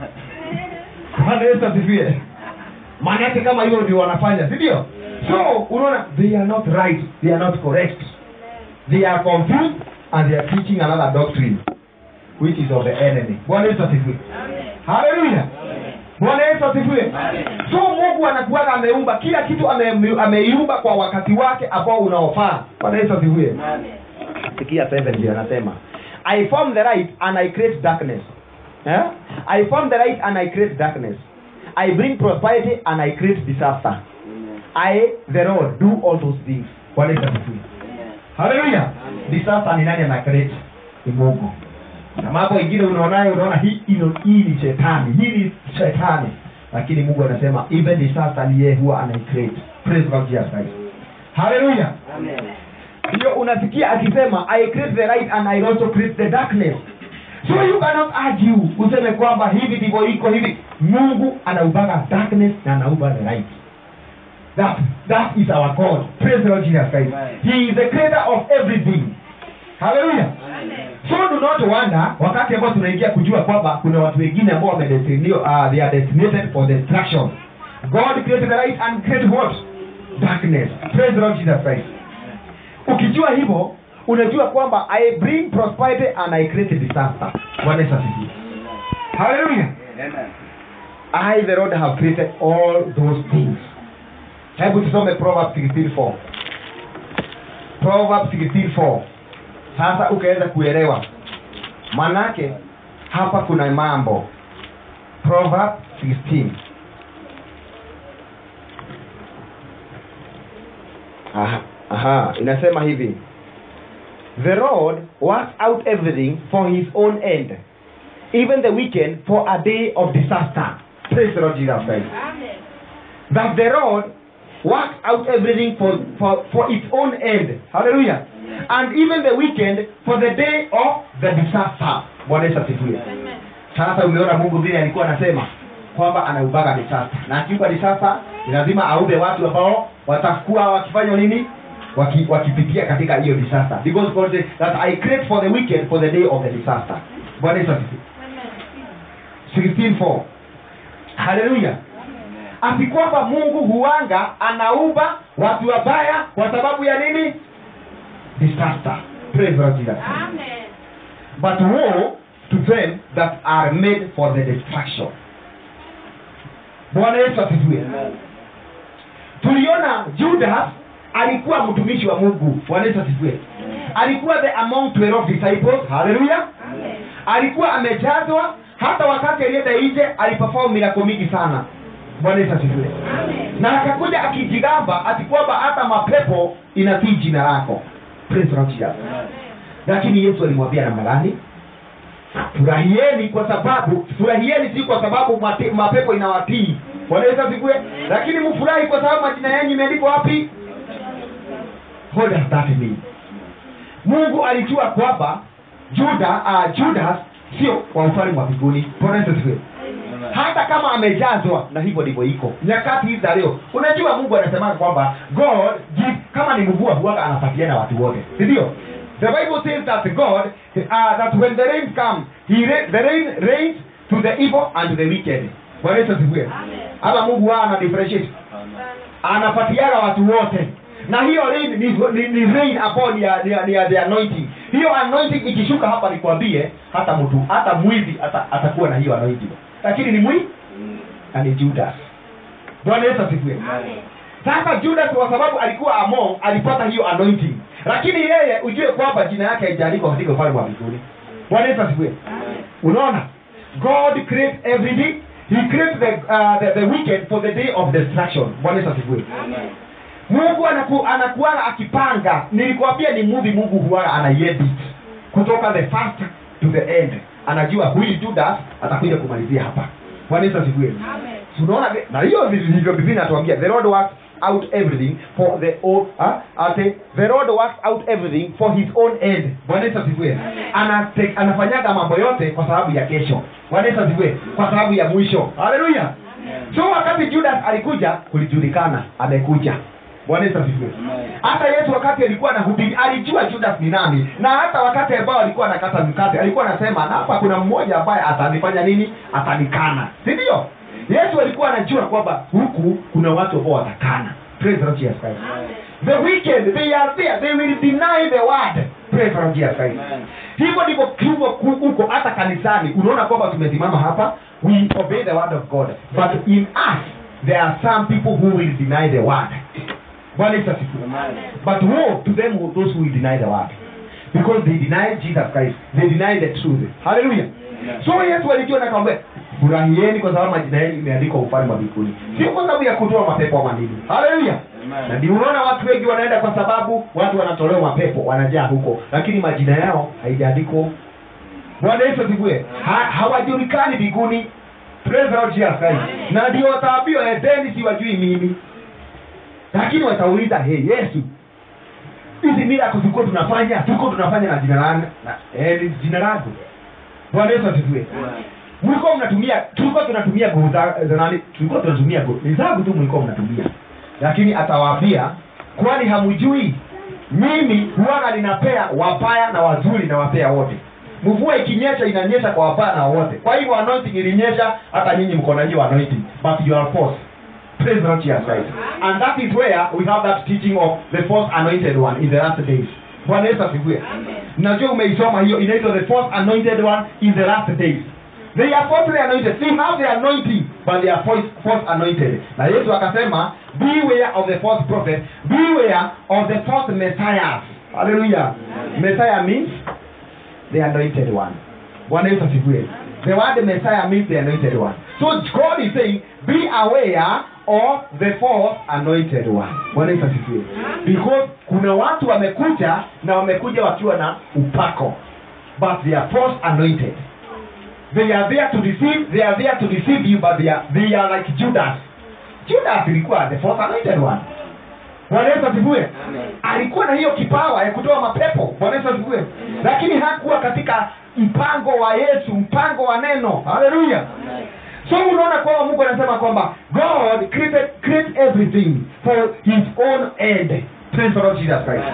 bwana yesu asifiwe maana yake kama hiyo ndio wanafanya si ndio so unaona they are not right they are not correct they are confused and they are teaching another doctrine which is of the enemy bwana yesu asifiwe haleluya bwana yesu asifiwe so mungu anakuwaga ameumba kila kitu ame- ameiumba kwa wakati wake ambao unaofaa bwana yesu asifiwe sikia 7 ndio anasema i form the light and i create darkness eh? i form the light and i create darkness i bring prosperity and i create disaster i the lord do all those things bwana yesu asifiwe haleluya disaster ni nani ana create ni mungu na mambo ingine unaonayo unaona hii ino hii ni shetani hii ni shetani lakini mungu anasema even disaster ni yeye huwa ana create praise God Jesus Christ haleluya ndio unasikia akisema i create the light and i also create the darkness so you cannot argue useme kwamba hivi ndivyo iko hivi mungu anaubaga darkness na anauba the light that, that is our god praise the lord jesus christ he is the creator of everything haleluya so do not wonder wakati ambao tunaingia kujua kwamba kuna watu wengine ambao wamedestinio uh, they are destinated for destruction god created the light and created what darkness praise the lord jesus christ ukijua hivyo unajua kwamba i bring prosperity and i create disaster bwana yesu asifiwe haleluya i the lord have created all those things hebu tusome proverbs 16:4 proverbs 16:4 sasa ukaweza kuelewa manake hapa kuna mambo proverb 16 aha, aha inasema hivi the lord works out everything for his own end even the weekend for a day of disaster praise the lord jesus christ that the Lord works out everything for, for, for its own end. Hallelujah. And even the weekend for the day of the disaster. Bwana Yesu asifiwe. Sasa umeona Mungu vile alikuwa anasema kwamba anaubaga disaster, na akiuba disaster ni lazima aube watu ambao watakuwa wakifanya nini, Waki, wakipitia katika hiyo disaster, because God said that I create for the wicked for the day of the disaster. Bwana Yesu asifiwe. 16:4 Haleluya. Ati kwamba Mungu huanga anauba watu wabaya kwa sababu ya nini? Disaster. Praise the Lord Jesus. But woe to them that are made for the destruction. Bwana Yesu asifiwe. Tuliona Judas alikuwa mtumishi wa Mungu. Bwana Yesu asifiwe. Alikuwa the among 12 disciples. Hallelujah. Alikuwa amejazwa hata wakati alienda nje aliperform mirako mingi sana. Bwana Yesu asifiwe. Na akakuja akijigamba ati kwamba hata mapepo inatii jina lako. Praise the Lord Jesus. Lakini Yesu alimwambia namna gani? Furahieni kwa sababu furahieni si kwa sababu mate- mapepo inawatii. Bwana Yesu asifiwe. Lakini mfurahi kwa sababu majina yenu imeandikwa wapi? What does that mean? Mungu alijua kwamba Juda, uh, Judas sio wa ufalme wa mbinguni. Bwana Yesu asifiwe. Hata kama amejazwa na hivyo ndivyo iko nyakati hizi za leo. Unajua Mungu anasema kwamba God give, kama ni mvua huwaga anapatiana watu wote, si ndio? The Bible says that God uh, that when the rain comes, he ra- the rain rains to the evil and to the wicked. Bwana Yesu asifiwe. Hata Mungu wao ana differentiate anapatiana watu wote na hiyo rain ni, ni, ni rain ambao ni ya, ni, ya, ni ya the anointing hiyo anointing ikishuka hapa nikwambie hata mtu hata mwizi ata, atakuwa na hiyo anointing lakini ni mwi na ni judas bwana yesu asifiwe sasa judas kwa sababu alikuwa among alipata hiyo anointing lakini yeye ujue kwamba jina yake haijaandikwa katika ufalme wa mbinguni bwana yesu asifiwe unaona god create everything he created the, uh, the, the wicked for the day of destruction bwana yesu asifiwe mungu anaku, anakuanga akipanga nilikwambia ni movie mungu huwaga anaiedit kutoka the first to the end anajua huyu judas atakuja kumalizia hapa bwana yesu asifiwe tunaona ve- na hiyo ndivyo biblia inatuambia the lord works out everything for the own, uh, ate, the lord works out everything for his own end bwana yesu asifiwe Anate- anafanyaga mambo yote kwa sababu ya kesho bwana yesu asifiwe kwa sababu ya mwisho haleluya so wakati judas alikuja kulijulikana amekuja bwana yesu asifiwe hata yesu wakati alikuwa anahubiri alijua judas ni nani na hata wakati ambao alikuwa anakata mkate alikuwa anasema na hapa kuna mmoja ambaye atanifanya nini atanikana si ndio yesu alikuwa anajua kwamba huku kuna watu ambao watakana praise the Lord Jesus Christ the wicked they are there they will deny the word praise the Lord Jesus Christ hivyo ndivyo hivyo ku- huko hata kanisani unaona kwamba tumesimama hapa we obey the word of god but in us there are some people who will deny the word bwana yesu asifiwe but woe to them who- those who will deny the word because they deny jesus christ they deny the truth hallelujah so yesu alijua na akamwambia furahieni kwa sababu majina yenu imeandikwa ufalme wa mbinguni sio kwa sababu ya kutoa mapepo ama nini haleluya na ndio unaona watu wengi wanaenda kwa sababu watu wanatolewa mapepo wanajaa huko lakini majina yao haijaandikwa bwana yesu asifiwe ha, hawajulikani mbinguni praise the Lord Jesus Christ na ndio wataambiwa edeni siwajui mimi lakini watauliza hey yesu hizi miracle tulikuwa tunafanya tuko tunafanya na jina langu na eh, ni jina langu bwana yesu asifiwe mlikuwa mnatumia tulikuwa tunatumia nguvu za za nani tulikuwa tunatumia nguvu ni zangu tu mlikuwa mnatumia lakini atawaambia kwani hamjui mimi huwaga ninapea wabaya na wazuri na wapea wote mvua ikinyesha inanyesha kwa wabaya na wote kwa hivyo anointing ilinyesha hata nyinyi mko na hiyo anointing but you are forced praise the Lord Jesus Christ and that is where we have that teaching of the first anointed one in the last days bwana yesu asifiwe najua umeisoma hiyo inaitwa the first anointed one in the last days they are falsely anointed they have the anointing but they are false, false anointed na yesu akasema beware of the false prophet beware of the false messiahs hallelujah messiah means the anointed one bwana yesu asifiwe the word messiah means the anointed one so god is saying be aware of the false anointed one bwana yesu asifiwe because kuna watu wamekuja na wamekuja wakiwa na upako but they are false anointed they are there to deceive they are there to deceive you but they are, they are like judas judas ilikuwa the fourth anointed one bwana yesu asifiwe alikuwa na hiyo kipawa ya kutoa mapepo bwana yesu asifiwe lakini hakuwa katika mpango wa yesu mpango wa neno haleluya so unaona kwamba mungu anasema kwamba god created, create everything for his own end praise the lord jesus christ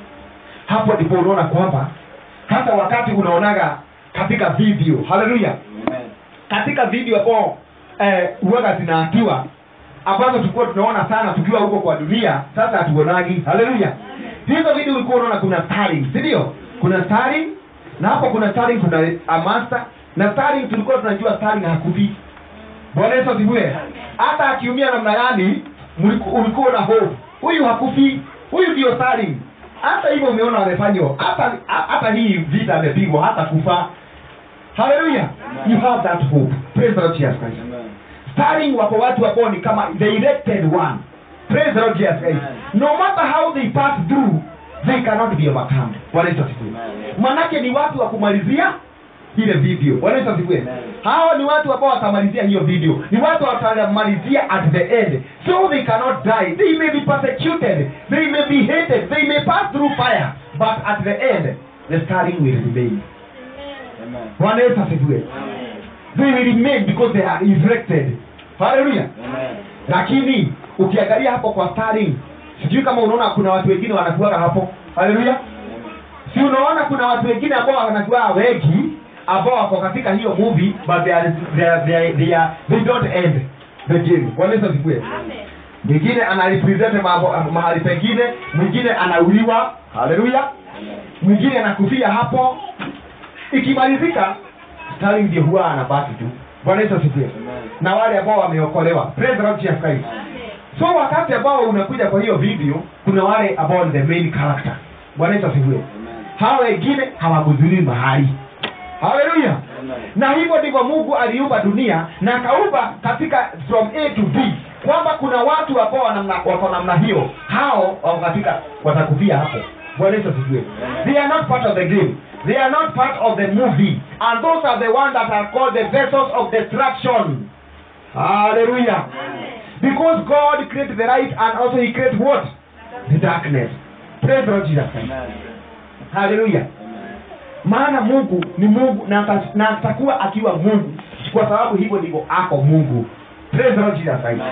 hapo ndipo unaona kwamba hata wakati unaonaga katika video haleluya katika video ambao eh, huwaga zinaakiwa ambazo tulikuwa tunaona sana tukiwa huko kwa dunia sasa hatuonagi haleluya hizo video ulikuwa unaona kuna starring si ndio kuna starring na hapo kuna starring kuna a master na starring tulikuwa tunajua starring hakufi bwana yesu asifiwe hata akiumia namna gani mliku- ulikuwa na hope huyu hakufi huyu ndio starring hata hivyo umeona wamefanywa hata hata hii vita amepigwa hata kufa haleluya you have that hope praise the lord jesus christ starring wako watu ambao ni kama the elected one praise the lord jesus christ no matter how they pass through they cannot be overcome bwana yesu asifiwe manake ni watu wa kumalizia ile video bwana yesu asifiwe hao ni watu ambao watamalizia hiyo video ni watu watamalizia at the end so they cannot die they may be persecuted they may be hated they may pass through fire but at the end the starring will remain bwana yesu asifiwe they will remain because they are erected haleluya lakini ukiangalia hapo kwa starring sijui kama unaona kuna watu wengine wanakuaga hapo haleluya si unaona kuna watu wengine ambao wanakuwa wengi ambao wako katika hiyo movie but they are, they are, they are, they are, they don't end the game bwana yesu asifiwe mwingine anarepresent mambo mahali pengine mwingine anauliwa haleluya mwingine anakufia hapo ikimalizika starring ndio huwa anabaki tu bwana yesu asifiwe na wale ambao wameokolewa praise the Lord Jesus Christ so wakati ambao unakuja kwa hiyo video kuna wale ambao ni the main character bwana yesu asifiwe hawa wengine hawagudhuriwi mahali haleluya na hivyo ndivyo mungu aliumba dunia na akaumba katika from a to b kwamba kuna watu ambao wanamna- wako namna hiyo hao wako katika watakufia hapo bwana yesu asifiwe they are not part of the game they are not part of the movie and those are the ones that are called the vessels of destruction hallelujah because god created the light and also he created what the darkness praise the lord jesus Christ. hallelujah maana mungu ni mungu na ata- na atakuwa akiwa mungu kwa sababu hivyo ndivyo ako mungu praise the lord jesus Christ.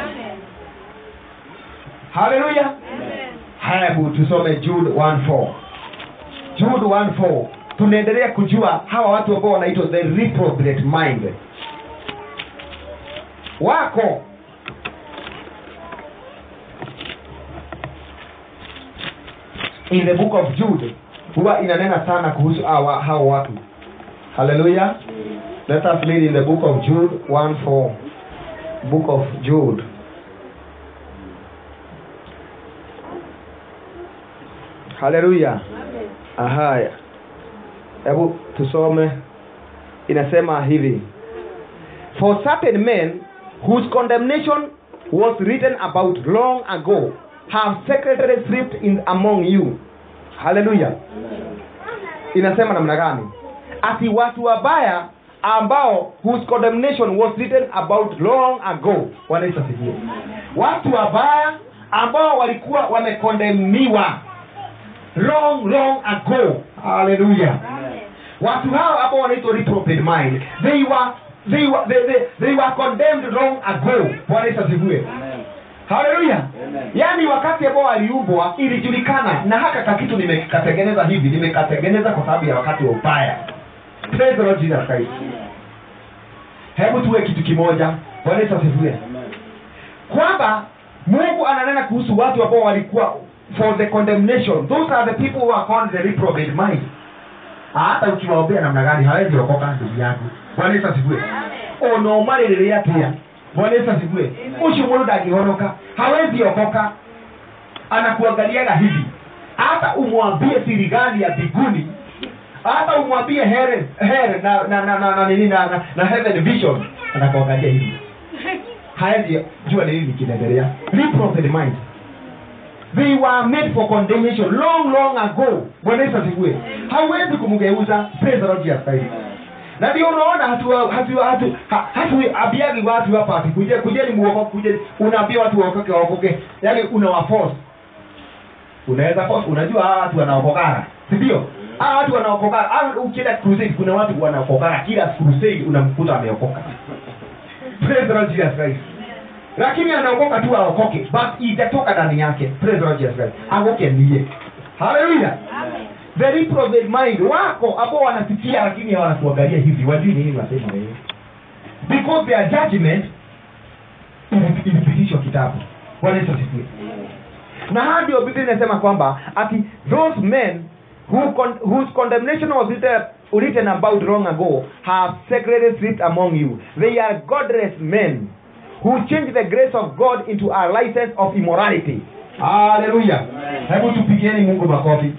haleluya haya hebu tusome jude 1:4 jude 1:4 tunaendelea kujua hawa watu ambao wanaitwa the reprobate mind wako in the book of jude huwa inanena sana kuhusu hawa hao watu haleluya let us read in the book of jude 1:4 book of jude haleluya ahaya hebu tusome inasema hivi for certain men whose condemnation was written about long ago have secretly slipped in among you haleluya inasema namna gani ati watu wabaya ambao whose condemnation was written about long ago wanaisa sijie watu wabaya ambao walikuwa wamekondemniwa long long ago haleluya watu hao ambao wanaitwa reprobate mind they were they were they, they, they were condemned long ago bwana yesu asifiwe haleluya yaani wakati ambao waliumbwa ilijulikana na haka kakitu nimekatengeneza hivi nimekatengeneza kwa sababu ya wakati wa ubaya Praise the Lord Jesus Christ. hebu tuwe kitu kimoja bwana yesu asifiwe kwamba mungu ananena kuhusu watu ambao walikuwa for the condemnation those are the people who are called the reprobate mind hata ukiwaombea namna gani hawezi okoka ndugu yangu bwana yesu asifiwe onomarĩrĩrĩ atĩa bwana yesu asifiwe ũcio mũndũ ndangĩhonoka hawezi okoka anakuangaliaga hivi hata umwambie siri gani ya mbinguni hata umwambie here here na na na na, na, nini na, na, na heaven vision anakuangalia hivi haezi jua ni nini kinaendelea reprobate mind they were made for condemnation long long ago bwana yesu asifiwe hauwezi kumgeuza praise the lord jesus christ na ndio unaona hatu hatu hatu ha- hatuambiagi watu hapa ati kuje kujeni muokoke kujeni unaambia watu waokoke waokoke yaani unawaforce unaweza force unajua hawa watu wanaokokana si ndio hawa watu wanaokokana au ukienda crusade kuna watu wanaokokana kila crusade unamkuta ameokoka praise the Lord Jesus Christ lakini anaokoka tu aokoke but itatoka ndani yake praise the Lord Jesus Christ aokoke ndiye haleluya the reprobate mind wako ambao wanasikia lakini hawanakuangalia hivi wajui nini wasema wewe because their judgment ili- ilipitishwa kitabu bwana yesu asifiwe na haya ndio biblia inasema kwamba ati those men who con whose condemnation was written, written about long ago have secretly slipped among you they are godless men who change the grace of god into a license of immorality haleluya hebu tupigieni mungu makofi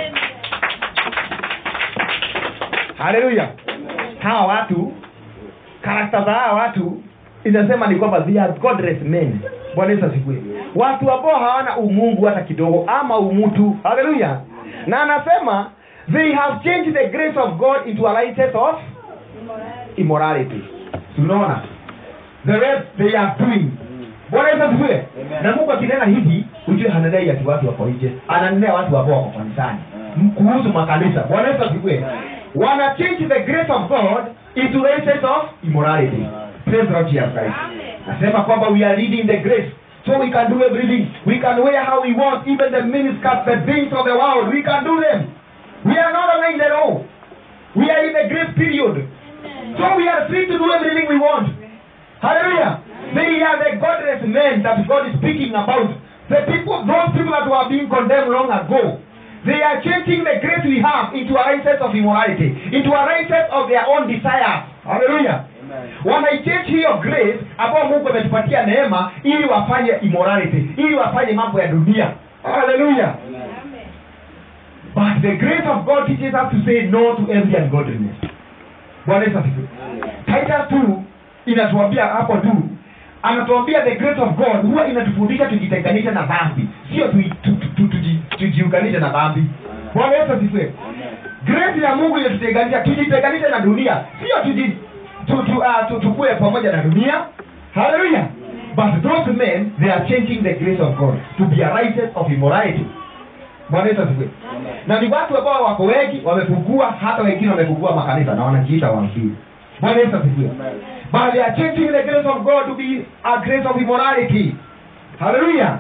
haleluya hawa watu karakta za hawa watu inasema ni kwamba they are godless men bwana yesu asifiwe watu ambao hawana umungu hata kidogo ama umutu haleluya na anasema they have changed the grace of god into a license of immorality tunaona the rest they are doing bwana yesu asifiwe na mungu akinena hivi ujue hanenei ati watu wako nje ananenea watu ambao wako kanisani M- kuhusu makanisa bwana yesu asifiwe wana change the grace of god into license of immorality praise the Lord Jesus Christ nasema kwamba we are leading the grace so we can do everything we can wear how we want even the miniskirts the things of the world we can do them we are not obeying the law we are in the grace period so we are free to do everything we want Hallelujah. They are the godless men that God is speaking about. The people, those people that were being condemned long ago, they are changing the grace we have into a license of immorality, into a license of their own desires. Hallelujah. wanaichange hiyo grace ambao mungu ametupatia neema ili wafanye immorality ili wafanye mambo ya dunia haleluya but the grace of god teaches us to say no to envy and godliness bwana yesu asifiwe titus 2 inatuambia hapo tu anatuambia the grace of god huwa inatufundisha tujitenganishe na dhambi sio tuji- tu- tu- tu- tuji- tujiunganishe na dhambi bwana yesu asifiwe grace ya mungu inatutenganisha tujitenganishe na dunia sio tuji tu, tu, uh, tu, tukue pamoja na dunia haleluya but those men they are changing the grace of god to be a license of immorality bwana yesu asifiwe na ni watu ambao wako wengi wamefungua hata wengine wamefungua makanisa na wanajiita wahubiri bwana yesu asifiwe but they are changing the grace of god to be a grace of immorality hallelujah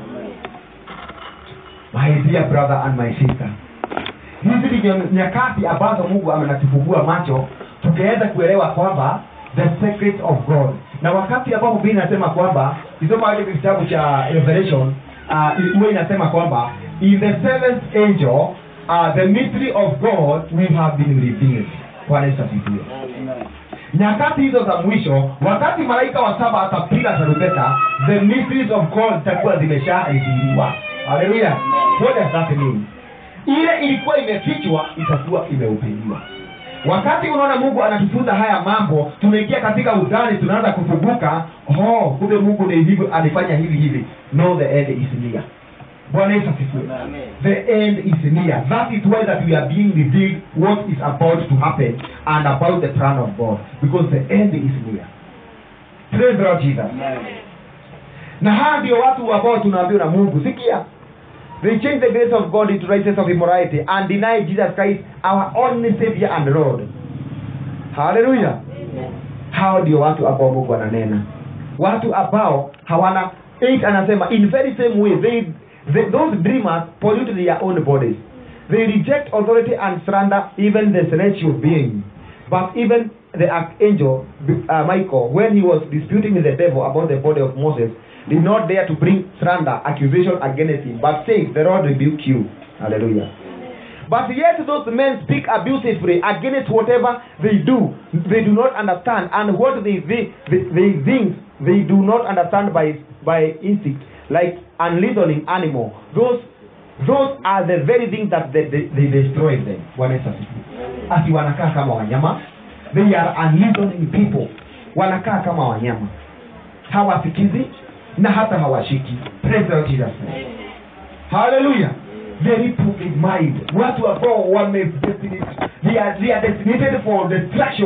my dear brother and my sister hizi ni nya- nyakati ambazo mungu amenatufungua macho tukaweza kuelewa kwamba the secret of god na wakati ambapo biblia inasema kwamba kisoma ile kitabu cha revelation uh, huwa inasema kwamba in the seventh angel uh, the mystery of god will have been revealed bwana yesu asifiwe nyakati hizo za mwisho wakati malaika wa saba atapiga tarumbeta the mysteries of god zitakuwa zimesharidhiriwa haleluya what does that mean ile ilikuwa imefichwa itakuwa imehubiriwa wakati unaona mungu anatufunza haya mambo tunaingia katika udani tunaanza kufunguka oh kumbe mungu ni hivyo alifanya hivi hivi no the end is near bwana yesu asifiwe the end is near that is why that we are being revealed what is about to happen and about the plan of god because the end is near praise the lord jesus na haya ndio watu ambao tunaambiwa na mungu sikia they change the grace of god into righteousness of immorality and deny jesus christ our only savior and lord haleluya hao ndio watu ambao mungu ananena watu ambao hawana eight anasema in very same way they, they, those dreamers pollute their own bodies they reject authority and slander even the celestial being but even the archangel uh, michael when he was disputing with the devil about the body of moses did not dare to bring slander accusation against him but said the lord rebuke you hallelujah but yet those men speak abusively against whatever they do. They do not understand, and what they they, they, they think they do not understand by by instinct, like unreasoning animal. Those those are the very things that they, they, they destroy them. Bwana Yesu asifiwe. Ati wanakaa kama wanyama. They are unreasoning people. Wanakaa kama wanyama, hawasikizi na hata hawashiki. Praise the Lord Jesus Christ. Hallelujah very proving mind watu ambao wame they are, they are designated for destruction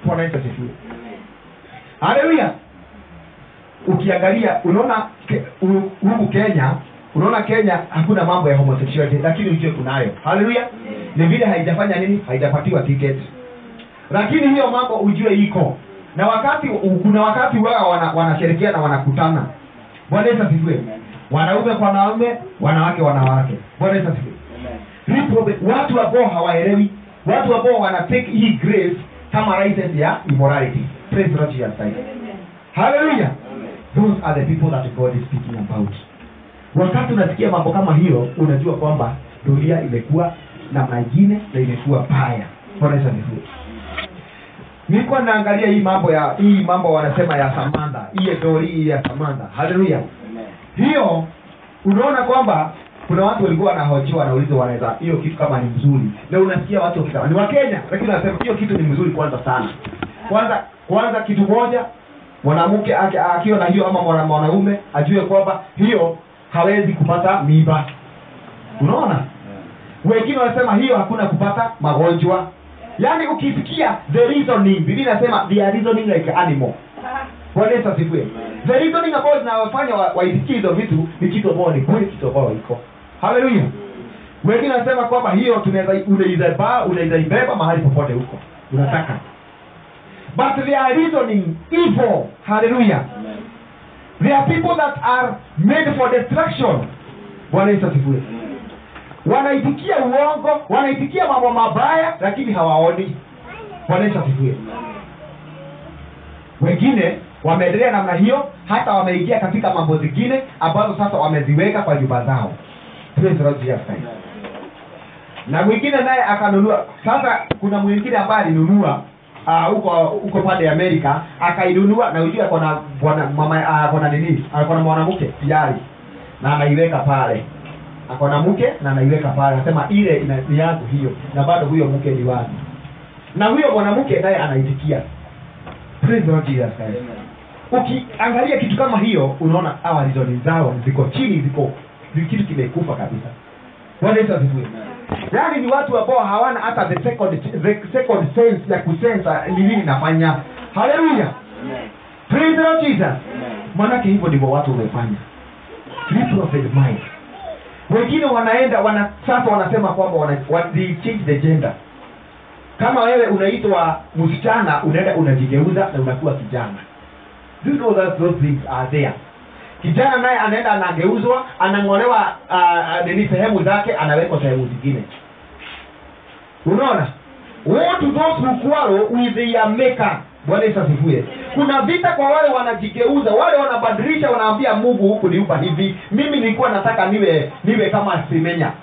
bwana yesu asifiwe haleluya ukiangalia unaona ke- u- huku kenya unaona kenya hakuna mambo ya homosexuality lakini ujue kunayo haleluya ni vile haijafanya nini haijapatiwa ticket lakini hiyo mambo ujue iko na wakati u- kuna wakati wao wana, wanashirikiana wanakutana bwana yesu asifiwe wanaume kwa wanaume wanawake wanawake bwana yesu asifiwe Reprobate, watu ambao hawaelewi watu ambao wana take hii grace kama license ya immorality praise the Lord Jesus Christ haleluya those are the people that god is speaking about wakati unasikia mambo kama hiyo unajua kwamba dunia imekuwa namna ingine na imekuwa baya bwana yesu asifiwe nilikuwa naangalia hii mambo ya hii mambo wanasema ya samantha hii dori hii ya samantha haleluya hiyo unaona kwamba kuna watu walikuwa wanahojiwa wanauliza wanaweza hiyo kitu kama ni mzuri na unasikia watu wakisema ni wakenya lakini wanasema hiyo kitu ni mzuri kwanza sana kwanza kwanza kitu moja mwanamke aki- akiwa na hiyo ama mwana- mwanaume ajue kwamba hiyo hawezi kupata mimba unaona wengine wanasema hiyo hakuna kupata magonjwa yaani ukisikia the reasoning biblia inasema they are reasoning like animal bwana yesu asifiwe the reasoning ambayo zinawafanya wa- waisikie hizo vitu ni kitu ambayo ni kweli kitu ambayo iko haleluya wengine wanasema kwamba hiyo tunaweza unaizaba unaizaibeba mahali popote huko unataka but they are reasoning evil haleluya There are people that are made for destruction. Bwana Yesu asifiwe. Wanaitikia uongo, wanaitikia mambo mabaya, lakini hawaoni. Bwana Yesu asifiwe. Wengine wameendelea namna hiyo, hata wameingia katika mambo zingine ambazo sasa wameziweka kwa nyumba zao. Praise the Lord Jesus Christ. Na mwingine naye akanunua. Sasa kuna mwingine ambaye alinunua ah, huko huko pande ya Amerika akainunua na ujue akona bwana mama ah, akona nini akona mwanamke tayari na anaiweka pale akona mke na anaiweka pale anasema ile ina- ni yangu hiyo na bado huyo mke ni wangu na huyo mwanamke naye anaitikia praise the Lord Jesus Christ ukiangalia kitu kama hiyo unaona hawa rizoni zao ziko chini ziko ni kitu kimekufa kabisa bwana yesu asifiwe yaani ni watu ambao hawana hata the second, the second sense ya kusensa ni nini nafanya haleluya praise the Lord jesus manake hivyo ndivyo watu wamefanya reprobate mind wengine wanaenda wana sasa wanasema kwamba wana, wana, they change the gender kama wewe unaitwa msichana unaenda unajigeuza na unakuwa kijana you know that those things are there kijana naye anaenda anageuzwa anang'olewa uh, nini sehemu zake anawekwa sehemu zingine unaona woe to those who quarrel with their maker bwana yesu asifiwe kuna vita kwa wale wanajigeuza wale wanabadilisha wanaambia mungu huku niupa hivi mimi nilikuwa nataka niwe niwe kama simenya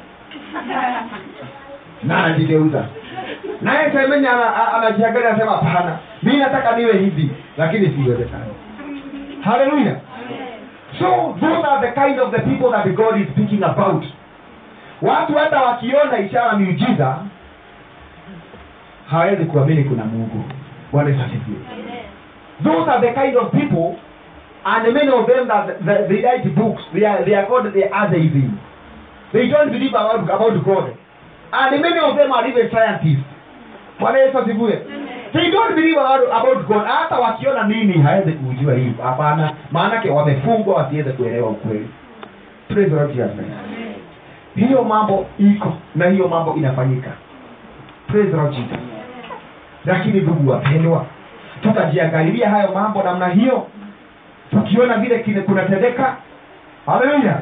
na anajigeuza naye semenya ana- a- anajiangalia anasema hapana mi nataka niwe hivi lakini siwezekani haleluya so those are the kind of the people that god is speaking about watu hata wakiona ishara miujiza hawezi kuamini kuna mungu bwana yesu asifiwe those are the kind of people and many of them that that they write books they are, they are called the atheism they don't believe about, about god and many of them are even scientists bwana yesu asifiwe they don't believe about, about god hata wakiona nini hawezi kujua hivyo hapana maanake wamefungwa wasiweze kuelewa ukweli Praise the Lord Jesus Christ. hiyo mambo iko na hiyo mambo inafanyika Praise the Lord Jesus lakini ndugu wapendwa tutajiangalilia hayo mambo namna hiyo tukiona vile kile kunatendeka haleluya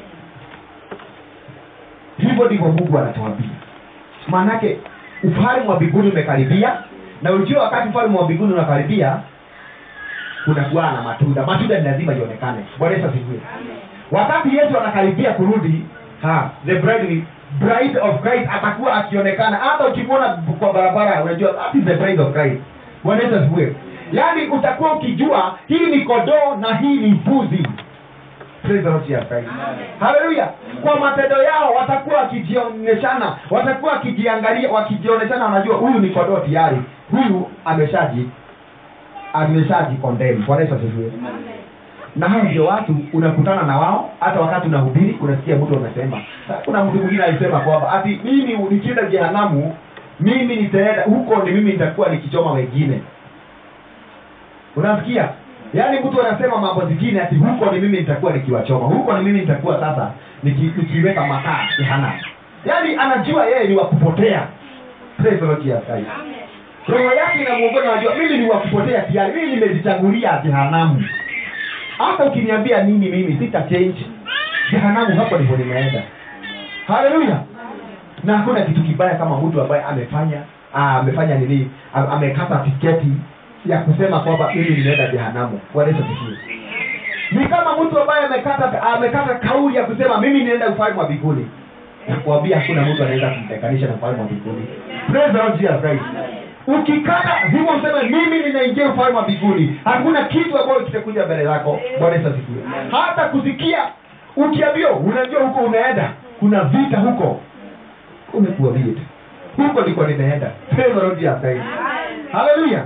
hivyo ndivyo mungu anatuambia maanake ufalme wa mbinguni umekaribia na ujua wakati ufalme wa mbinguni unakaribia kunakuwa na matunda matunda ni lazima ionekane bwana yesu asifiwe wakati yesu anakaribia kurudi ha the bride, bride of christ atakuwa akionekana hata ukimwona kwa barabara unajua that is the bride of christ bwana yesu asifiwe yaani utakuwa ukijua hii ni kodoo na hii ni mbuzi Praise the Lord Jesus Christ. haleluya kwa matendo yao watakuwa wakijionyeshana watakuwa wakijiangalia wakijionyeshana wanajua huyu ni kodoo tayari huyu ameshaji ameshaji condemn bwana yesu asifiwe na hao ndio watu unakutana na wao hata wakati unahubiri unasikia mtu anasema kuna mtu mwingine alisema kwamba ati mimi nikienda jehanamu mimi nitaenda huko ni mimi nitakuwa nikichoma wengine unasikia yaani mtu anasema mambo zingine ati huko ni mimi nitakuwa nikiwachoma huko ni mimi nitakuwa sasa niki, nikiweka makaa jehanamu yaani anajua yeye ni wa kupotea Praise the Lord Jesus Christ. roho yake inamuongoza anajua mimi ni wa kupotea tayari mimi nimejichagulia jehanamu hata ukiniambia nini mimi sita change jehanamu hapo ndipo nimeenda haleluya na hakuna kitu kibaya kama mtu ambaye amefanya ah, amefanya nini a- amekata tiketi ya kusema kwamba mimi nimeenda jehanamu Bwana Yesu asifiwe ni kama mtu ambaye amekata amekata kauli ya kusema mimi nienda ufalme wa mbinguni nakuambia hakuna mtu anaweza kumtenganisha na ufalme wa mbinguni praise the Lord Jesus Christ ukikata hivyo useme mimi ninaingia ufalme wa mbinguni hakuna kitu ambayo kitakuja mbele zako bwana yesu asifiwe hata kusikia ukiambiwa unajua huko unaenda kuna vita huko umekuwa vita huko ndiko nimeenda Praise the Lord Jesus Christ. haleluya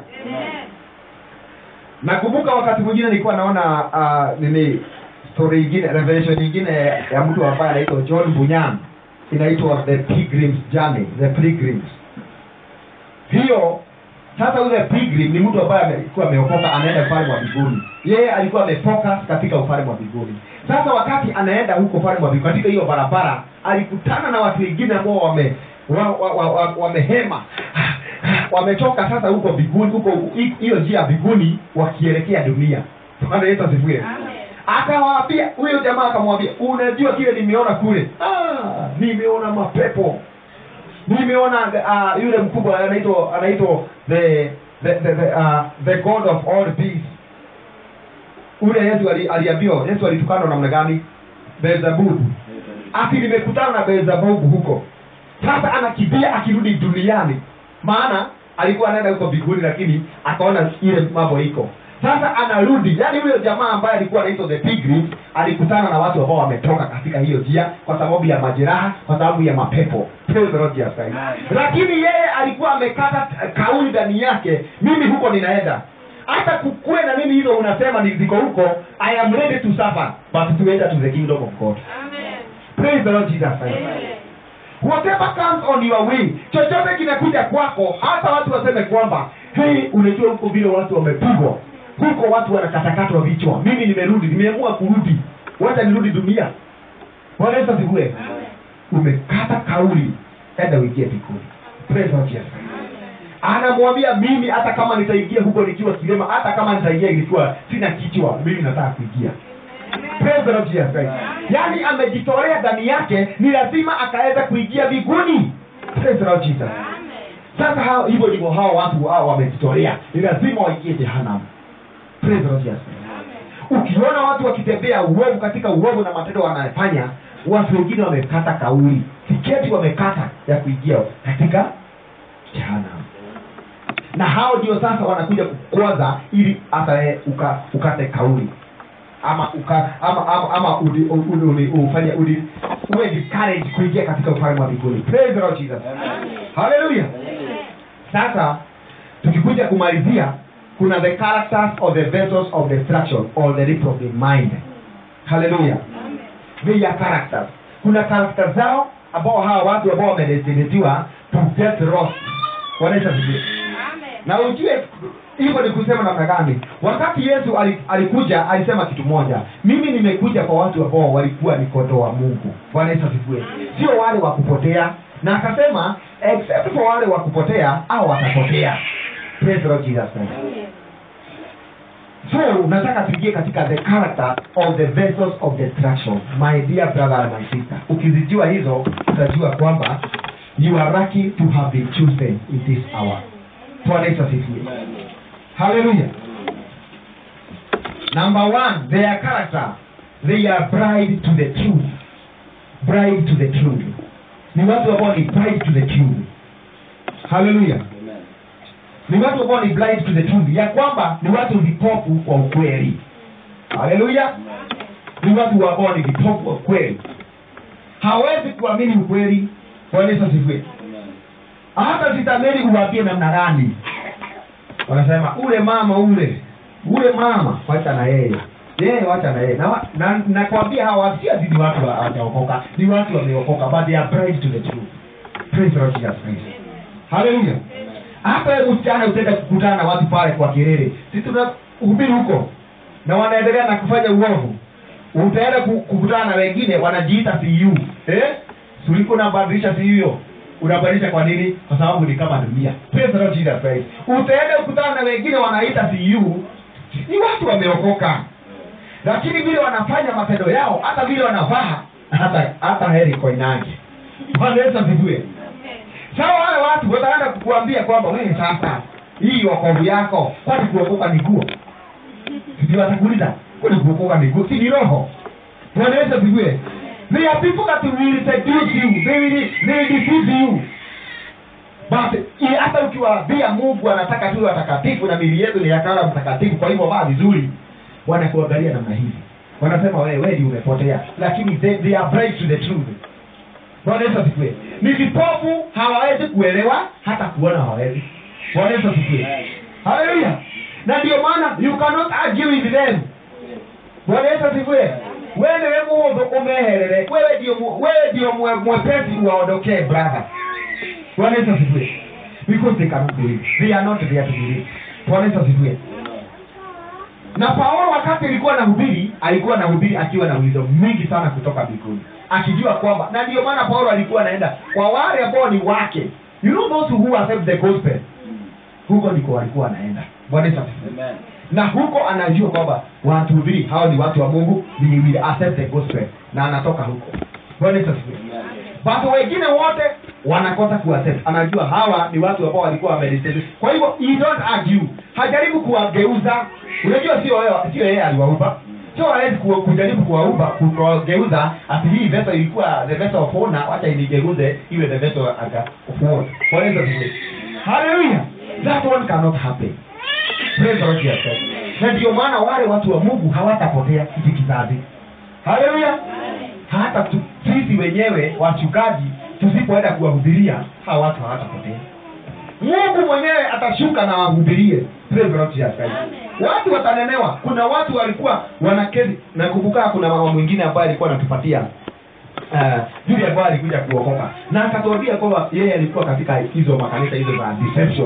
nakumbuka wakati mwingine nilikuwa naona uh, nini story ingine revelation nyingine ya mtu ambaye anaitwa john bunyan inaitwa the pilgrims journey the pilgrims hiyo sasa yule pilgrim ni mtu ambaye alikuwa ameokoka anaenda ufalme wa mbinguni yeye alikuwa amefocus katika ufalme wa mbinguni sasa wakati anaenda huko ufalme wa mbinguni katika hiyo barabara alikutana na watu wengine ambao wame wa, wa, wa, wa, wamehema wametoka sasa huko mbinguni huko hi- hiyo njia ya mbinguni wakielekea dunia bwana yesu asifiwe akawaambia huyo jamaa akamwambia unajua kile nimeona kule ah, nimeona mapepo nimeona uh, yule mkubwa anaitwa anaitwa the the the, the, uh, the god of all beasts ule yesu ali- aliambiwa yesu alitukana namna gani beelzebub ati nimekutana na beelzebub huko sasa anakimbia akirudi duniani maana alikuwa anaenda huko mbinguni lakini akaona ile mambo iko sasa anarudi yaani huyo jamaa ambaye alikuwa anaitwa the pilgrim alikutana na watu ambao wametoka katika hiyo njia kwa sababu ya majeraha kwa sababu ya mapepo Praise the Lord Jesus Christ. lakini yeye alikuwa amekata kauli ndani yake mimi huko ninaenda hata kukuwe na nini hizo unasema ni ziko huko i am ready to suffer but to enter to the kingdom of god praise the lord jesus Christ whatever comes on your way chochote kinakuja kwako hata watu waseme kwamba hey unajua huko vile watu wamepigwa huko watu wanakatakatwa vichwa mimi nimerudi nimeamua kurudi wacha nirudi dunia Bwana Yesu asifiwe umekata kauli enda uingie mbinguni praise the Lord Jesus anamwambia mimi hata kama nitaingia huko nikiwa kilema hata kama nitaingia nikiwa sina kichwa mimi nataka kuingia Praise the Lord Jesus Christ. yaani amejitolea ndani yake ni lazima akaweza kuingia mbinguni Praise the Lord Jesus sasa hao hivyo ndivyo hao watu hao wamejitolea ni lazima waingie jehanamu Praise the Lord Jesus ukiona watu wakitembea uovu katika uovu na matendo wanayofanya watu wengine wamekata kauli tiketi wamekata ya kuingia katika jehanamu na hao ndio sasa wanakuja kukwaza ili hata wewe uka, ukate kauli ama uka, ama ama, ama udi, udi, udi, ufanye udi, uwe discouraged kuingia katika ufalme wa mbinguni praise the lord jesus haleluya sasa tukikuja kumalizia kuna the characters of the vessels of destruction or the reprobate mind haleluya they are characters kuna character zao ambao hawa watu ambao wamedestinitiwa to get lost wanaisha vizuri na ujue hivyo ni kusema namna gani wakati yesu ali- alikuja alisema kitu moja mimi nimekuja kwa watu ambao walikuwa ni kondoo wa mungu bwana yesu asifiwe sio wale wa kupotea na akasema except for wale wa kupotea au watapotea Praise the Lord Jesus Christ. so nataka tuingie katika the character of the vessels of destruction my dear brother and my sister ukizijua hizo utajua kwamba you are lucky to have been chosen in this hour bwana yesu asifiwe haleluya number one their character they are bride to the truth bride to the truth ni watu ambao ni bride to the truth haleluya ni watu ambao ni blind to the truth ya kwamba ni watu vipofu wa ukweli haleluya ni watu ambao ni vipofu wa ukweli hawezi kuamini ukweli bwana yesu asifiwe hata sitameli uwambie namna gani wanasema ule mama ule ule mama wacha na yeye yeye wacha na yeye na wa- na- nakwambia hawa watu si ati ni watu wa- hawajaokoka ni watu wameokoka but they are bride to the truth praise the Lord Jesus Christ haleluya hata wewe msichana utaenda kukutana na watu pale kwa kelele si tunahubiri huko na wanaendelea na kufanya uovu utaenda ku- kukutana na wengine wanajiita cu eh? suliko unabadilisha cu hiyo unabadilisha kwa nini kwa sababu ni kama dunia Praise the Lord Jesus Christ. utaenda kukutana na wengine wanaita cu ni watu wameokoka lakini vile wanafanya matendo yao hata vile wanavaa hata hata heri koinange bwana yesu asifiwe sawa wale watu wataenda kukuambia kwamba wewe sasa hii wokovu yako kwani kuokoka ni nguo sijui watakuuliza kwani kuokoka ni nguo si ni roho bwana yesu asifiwe There are people that will seduce you. They will, they will deceive you. But i- hata ukiwaambia Mungu anataka tuwe watakatifu na mili yetu ni yakala mtakatifu, kwa hivyo vaa vizuri, wanakuangalia namna hivi, wanasema wewe wewe ndio umepotea, lakini they, they are blind to the truth. Bwana Yesu asifiwe. Ni vipofu, hawawezi kuelewa, hata kuona hawawezi. Bwana Yesu asifiwe. Haleluya. Na ndio maana you cannot argue with them. Bwana Yesu asifiwe. Wewe wewe mundu umeherere, wewe ndio mu- wewe ndio mwe- mwepesi waondokee brother. Bwana Yesu asifiwe. Because they cannot believe. They are not there to believe. Bwana Yesu asifiwe. Na Paulo wakati alikuwa anahubiri, alikuwa anahubiri akiwa na ulizo mingi sana kutoka mbinguni, akijua kwamba, na ndio maana Paulo alikuwa anaenda kwa wale ambao ni wake, you know those who accept the gospel, huko ndiko walikuwa anaenda. Bwana Yesu asifiwe Amen. na huko anajua kwamba wanatuhubiri hao ni watu wa mungu they will accept the gospel na anatoka huko Bwana Yesu asifiwe watu wengine wote wanakosa kuaccept anajua hawa ni watu ambao walikuwa wamedictate kwa hivyo he don't argue hajaribu kuwageuza unajua sio yeye sio yeye aliwaumba sio hawezi ku- kujaribu kuwaumba kuwageuza ati hii vessel ilikuwa the vessel of honor wacha inigeuze iwe the vessel aga- of war Bwana Yesu asifiwe hallelujah that one cannot happen Praise the Lord Jesus Christ. na ndio maana wale watu wa mungu hawatapotea hiki kizazi haleluya hata tu, sisi wenyewe wachungaji tusipoenda kuwahubiria hawa watu hawatapotea mungu mwenyewe atashuka na wahubirie Praise the Lord Jesus Christ. watu watanenewa kuna watu walikuwa wanakezi nakumbuka kuna mama mwingine ambaye alikuwa anatupatia uh, yule ambaye alikuja kuokoka na akatuambia kwamba yeye alikuwa katika hizo makanisa hizo za deception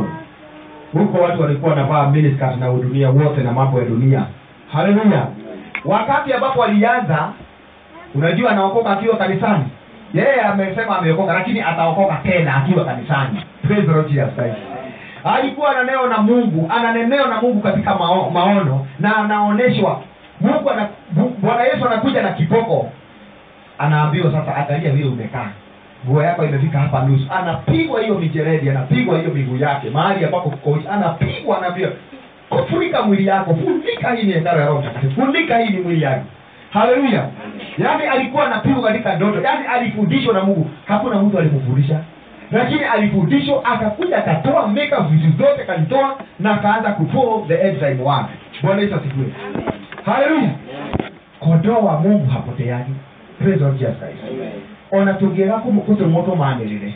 huko watu walikuwa wanavaa miniskirt na udunia wote na mambo ya dunia haleluya wakati ambapo alianza unajua anaokoka akiwa kanisani yeye amesema ameokoka lakini ataokoka tena akiwa kanisani Praise the Lord Jesus Christ. alikuwa ananeo na mungu ananeneo na mungu katika mao, maono na anaonyeshwa mungu ana, Bu- bwana yesu anakuja na kiboko anaambiwa sasa angalia vile umekaa nguo yako imefika hapa nusu anapigwa hiyo mijeredi anapigwa hiyo miguu yake mahali ambapo kuko anapigwa anaambiwa kufunika mwili yako funika hii ni hekalo ya roho mtakatifu funika hii ni mwili yako haleluya yaani alikuwa anapigwa katika ndoto yaani alifundishwa na mungu hakuna mtu alimfundisha lakini alifundishwa akakuja akatoa meka vitu zote akazitoa na akaanza kufollow the end time word bwana yesu asifiwe haleluya kondoo wa mungu hapoteani praise the Lord Jesus Christ ona tũngĩaga kũtũmũtũmanĩrĩre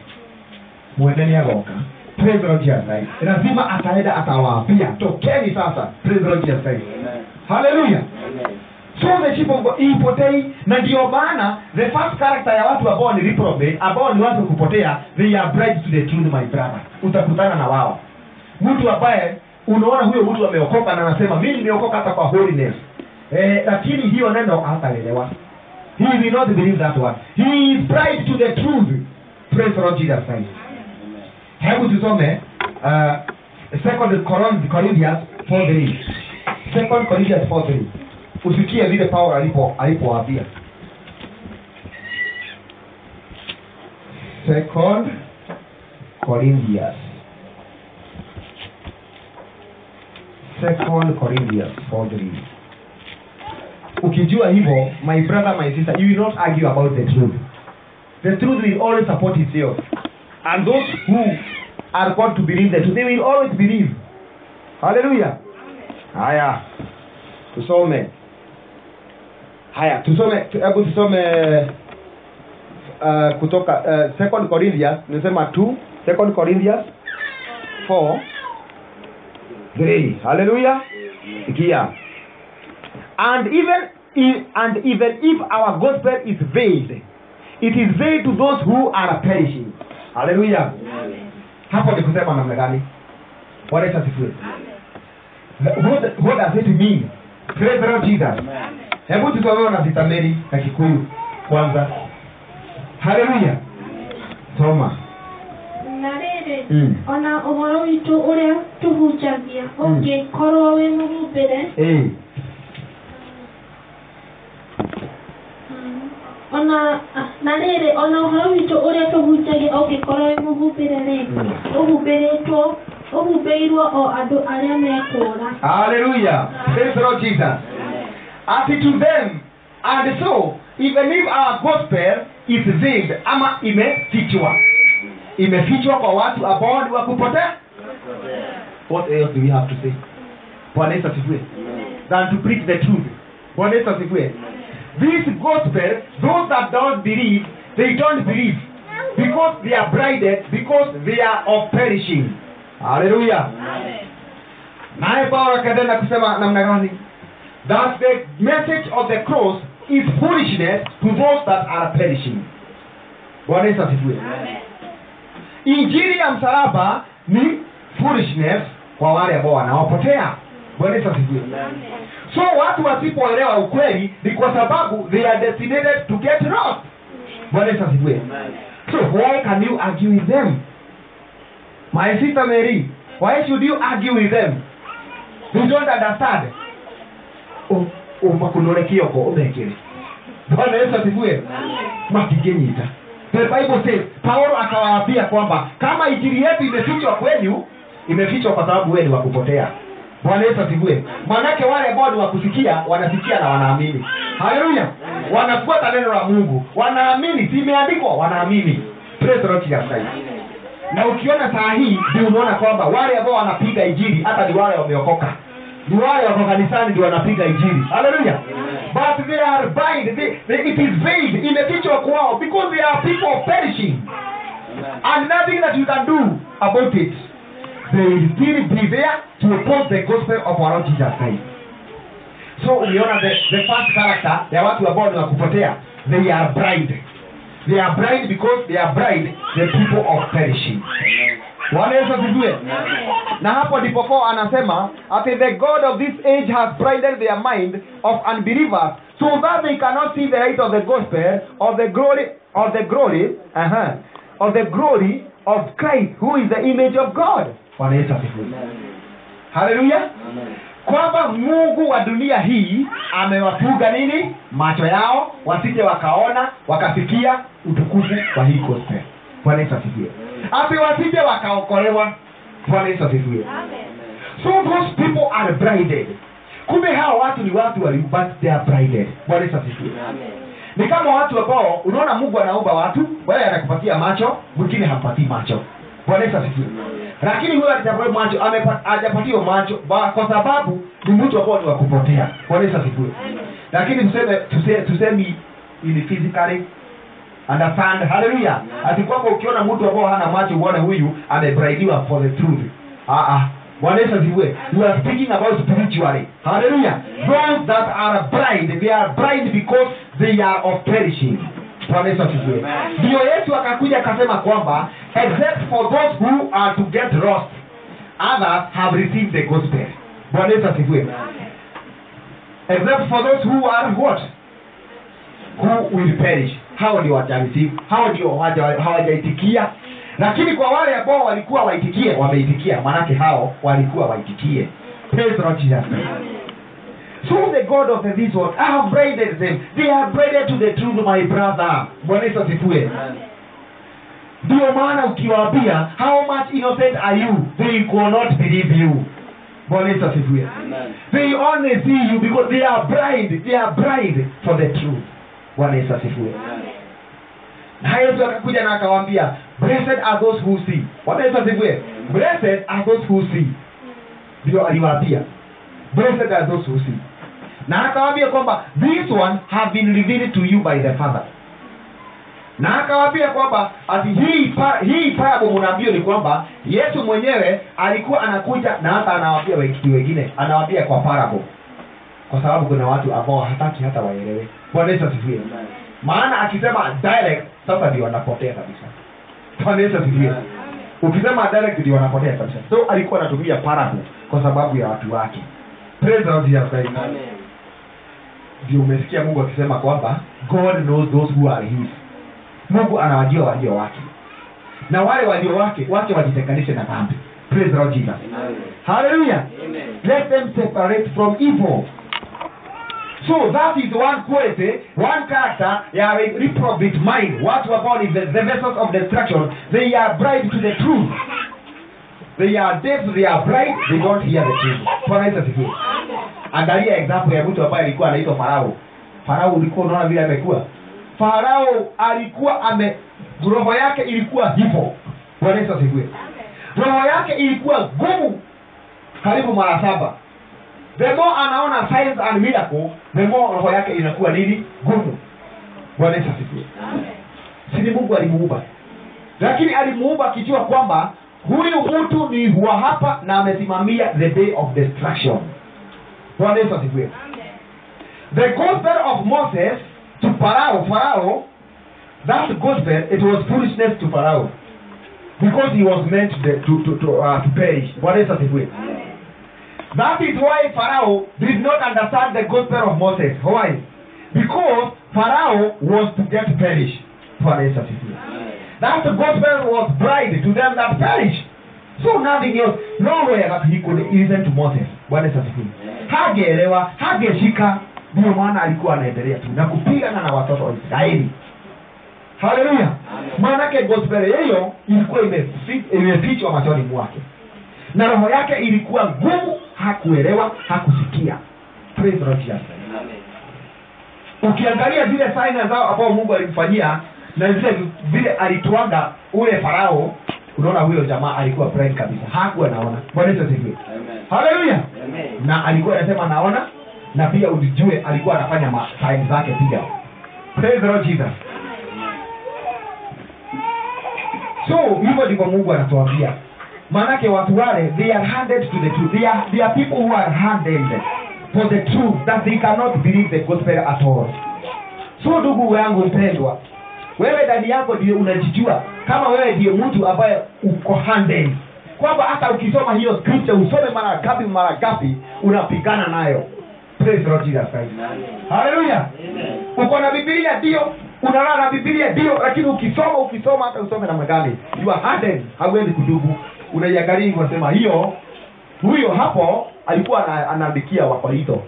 mwene nĩ agoka Praise the Lord Jesus Christ. lazima ataenda atawaambia tokeni sasa Praise the Lord Jesus Christ. haleluya so the sheep of God ipotei na ndio maana the first character ya watu ambao ni reprobate ambao ni watu kupotea they are bright to the truth my brother utakutana na wao mtu ambaye unaona huyo mtu ameokoka na anasema mimi nimeokoka hata kwa holiness eh, lakini hiyo neno hataelewa he will not believe that one he is bright to the truth praise the Lord Jesus Christ hebu tusome uh, second Coron- Corinthians 4:3 second Corinthians 4:3 usikie vile Paulo alipo alipowaambia second Corinthians second Corinthians 4:3 ukijua hivyo my brother my sister you will not argue about the truth the truth will always support itself and those who are called to believe the truth they will always believe haleluya haya tusome haya tusome tu- hebu tusome uh, kutoka uh, second corinthians nimesema 2 second corinthians 4 3 haleluya sikia and even if, and even if our gospel is veiled it is veiled to those who are perishing haleluya hapo ni kusema namna gani bwana yesu asifiwe what, what does it mean praise the lord jesus hebu tusomewe na vitameri na kikuyu kwanza haleluya soma na rĩrĩ Mm. ona ũhoro witũ ũrĩa tũhunjagia ũngĩkorwo wĩ mũhumbĩre Eh, mm, ona na rĩrĩ ona ũhoro witũ ũrĩa tũhunjagia ũngĩkorwo wĩ mũhumbĩre rĩ Mm. ũhumbĩrĩtwo ũhumbĩirwo o andũ arĩa mekũũra haleluya praise the lord jesus as to them and so even if our gospel is veiled ama imefichwa imefichwa kwa watu ambao ni wakupotea what else do we have to say bwana yesu asifiwe than to preach the truth bwana yesu asifiwe this gospel those that don't believe they don't believe because they are blinded because they are of perishing haleluya naye paulo akaendelea kusema namna gani that the message of the cross is foolishness to those that are perishing bwana yesu asifiwe injili ya msalaba ni foolishness kwa wale ambao wanaopotea bwana yesu asifiwe so watu wasipoelewa ukweli ni kwa sababu they are designated to get lost bwana yesu asifiwe so why can you argue with them my sister mary why should you argue with them you don't understand umakunore kioko umekere bwana yesu asifiwe matingenyita the bible says paulo akawaambia kwamba kama injili yetu imefichwa kwenu imefichwa kwa sababu wewe ni wa kupotea bwana yesu asifiwe manake wale ambao ni wa kusikia wanasikia na wanaamini haleluya wanafuata neno la mungu wanaamini simeandikwa wanaamini Praise the Lord Jesus Christ na ukiona saa hii ndio unaona kwamba wale ambao wanapiga injili hata ni wale wameokoka ni wale wako kanisani ndio wanapiga injili haleluya but they are bind they, they, it is veiled imefichwa kwao because they are people of perishing and nothing that you can do about it they will still be there to oppose the gospel of our Lord Jesus Christ so uliona the, the first character ya watu ambao ni wakupotea they are blind they are blind because they are blind the people of perishing Bwana Yesu asifiwe na hapo ndipo Paul anasema ati the god of this age has blinded their mind of unbelievers so that they cannot see the light of the gospel of the glory of the glory uh-huh, of the glory of Christ who is the image of God Bwana Yesu asifiwe haleluya kwamba mungu wa dunia hii amewafuga nini macho yao wasije wakaona wakasikia utukufu wa hii gospel bwana yesu asifiwe ati wasije wakaokolewa bwana yesu asifiwe so those people are blinded kumbe hawa watu ni watu wali but they are blinded bwana yesu asifiwe ni kama watu ambao unaona mungu anaumba watu wewe anakupatia macho mwingine hampatii macho bwana yesu asifiwe lakini huyo alijapatia macho amepa- hajapatiwa macho ba- kwa sababu ni mtu ambao ni wa kupotea bwana yesu asifiwe lakini tuseme tuse- tusemi ili physically understand haleluya ati kwamba ukiona mtu ambao hana macho uone huyu amebraidiwa for the truth ah ah bwana yesu asifiwe you are speaking about spiritually haleluya those that are blind they are blind because they are of perishing bwana yesu asifiwe ndio yesu akakuja akasema kwamba except for those who are to get lost others have received the gospel bwana yesu asifiwe except for those who are what who will perish hao ndio watareceive hao ndio hawaja- hawajaitikia lakini kwa wale ambao walikuwa waitikie wameitikia manake hao walikuwa waitikie praise the Lord Jesus Christ. so the god of this world I have braided them they are braided to the truth my brother bwana yesu asifiwe ndio maana ukiwaambia how much innocent are you they will not believe you bwana yesu asifiwe they only see you because they are blind they are blind for the truth bwana yesu asifiwe na yesu akakuja na akawaambia blessed are those who see bwana yesu asifiwe blessed are those who see ndio aliwaambia blessed are those who see na akawaambia kwamba this one have been revealed to you by the father na akawaambia kwamba ati hii pa, hii parable mnaambio ni kwamba yesu mwenyewe alikuwa anakuja na hata anawaambia wengine wengine anawaambia kwa parable kwa sababu kuna watu ambao hataki hata waelewe bwana yesu asifiwe maana akisema direct sasa ndio wanapotea kabisa bwana yesu asifiwe ukisema direct ndio wanapotea kabisa so alikuwa anatumia parable kwa sababu ya watu wake praise the Lord Jesus Christ ndio umesikia mungu akisema kwamba god knows those who are his mungu anawajua walio wake na wale walio wake wake wajitenganishe na dhambi praise the Lord Jesus hallelujah let them separate from evil so that is one quality one character ya re- reprobate mind watu ambao ni the, the vessels of destruction they are bride to the truth they are deaf they are blind they don't hear the truth bwana yesu asifiwe angalia example ya mtu ambaye alikuwa anaitwa farao farao ulikuwa unaona vile amekuwa farao alikuwa ame roho yake ilikuwa hivyo bwana yesu asifiwe roho yake ilikuwa gumu karibu mara saba the more anaona signs and miracle the more roho yake inakuwa nini gumu bwana yesu asifiwe si ni mungu alimuumba lakini alimuumba akijua kwamba huyu mtu ni wa hapa na amesimamia the day of destruction bwana yesu asifiwe the gospel of moses to farao farao that gospel it was foolishness to farao because he was meant to, to, to, to, uh, to perish bwana yesu asifiwe that is why pharaoh did not understand the gospel of moses why because pharaoh was to get perish bwana yesu asifiwe that gospel was bride to them that perish so nothing else nowhere that he could listen to moses bwana yesu asifiwe hageelewa hageshika ndio maana alikuwa anaendelea tu na kupigana na watoto wa israeli haleluya maanake gospel hiyo ilikuwa imefi- imefichwa machoni mwake na roho yake ilikuwa ngumu hakuelewa hakusikia Praise the Lord Jesus. ukiangalia zile saina zao ambao mungu alimfanyia na zile vile alituanga ule farao unaona huyo jamaa alikuwa blind kabisa hakuwa naona bwana yesu asifiwe haleluya na alikuwa anasema naona na pia ujue alikuwa anafanya ma- sign zake pia Praise the Lord Jesus. so hivyo ndivyo mungu anatuambia maanake watu wale they are handed to the truth they are, they are people who are handed for the truth that they cannot believe the gospel at all so ndugu yangu mpendwa wewe ndani yako ndio unajijua kama wewe ndiye mtu ambaye uko handed kwamba hata ukisoma hiyo scripture usome mara gapi mara gapi unapigana nayo Praise the Lord Jesus Christ. haleluya uko na bibilia ndio unalala na bibilia ndio lakini ukisoma ukisoma hata usome namna gani you are hardened hauendi kudubu unaiangalia hivyo unasema hiyo huyo hapo alikuwa ana- anaandikia wakorintho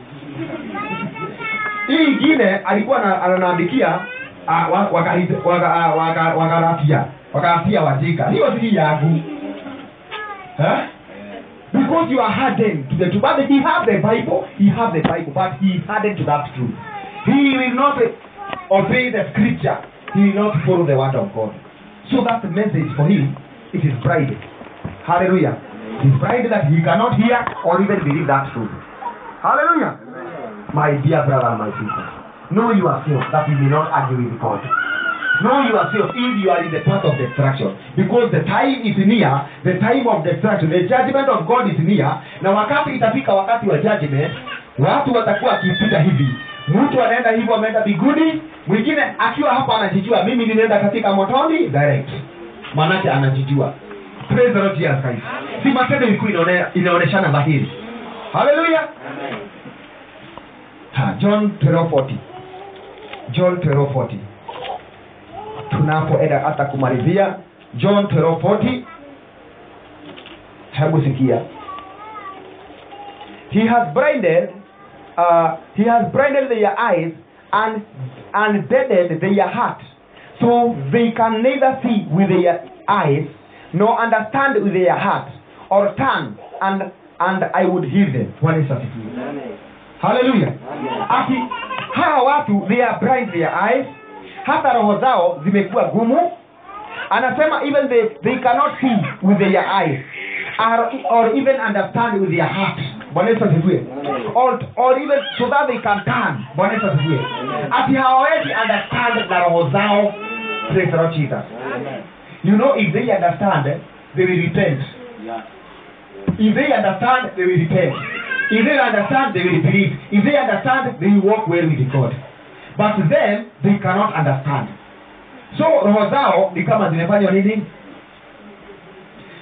hii ingine alikuwa ana- anaandikia ah, wa- Wagalite- waga- ah, waga- wagalatia wagalatia wajika hiyo si yangu eh? because you are hardened to the truth. But he have the Bible, he have the Bible, but he is hardened to that truth. He will not uh, obey the scripture. He will not follow the word of God. So that the message for him, it is pride. Hallelujah. It is pride that he cannot hear or even believe that truth. Hallelujah. My dear brother and my sister, know yourself that you may not argue with God. Know yourself if you are in the path of destruction because the time is near the time of destruction the judgment of God is near na wakati itafika wakati wa judgment watu watakuwa wakipita hivi mtu anaenda hivyo ameenda biguni mwingine akiwa hapa anajijua mimi ninaenda katika motoni direct maanake anajijua praise the Lord Jesus Christ si matendo ilikuwa inaone- inaoneshana dhahiri haleluya Ha, John 12:40 John 12:40 tunapoenda hata kumalizia john 12:40 hebu sikia he has blinded uh, he has blinded their eyes and and deadened their heart so they can neither see with their eyes nor understand with their heart or turn and and i would heal them Bwana Yesu asifiwe haleluya ati hawa watu they are blind their eyes hata roho zao zimekuwa gumu anasema even they, they cannot see with their eyes or, or even understand with their heart bwana yesu asifiwe or, or even so that they can turn bwana yesu asifiwe ati hawawezi understand na roho zao praise the Lord Jesus you know if they understand they will repent if they understand they will repent if they understand they will believe if they understand they will walk well with God but then they cannot understand so roho zao ni kama zimefanywa nini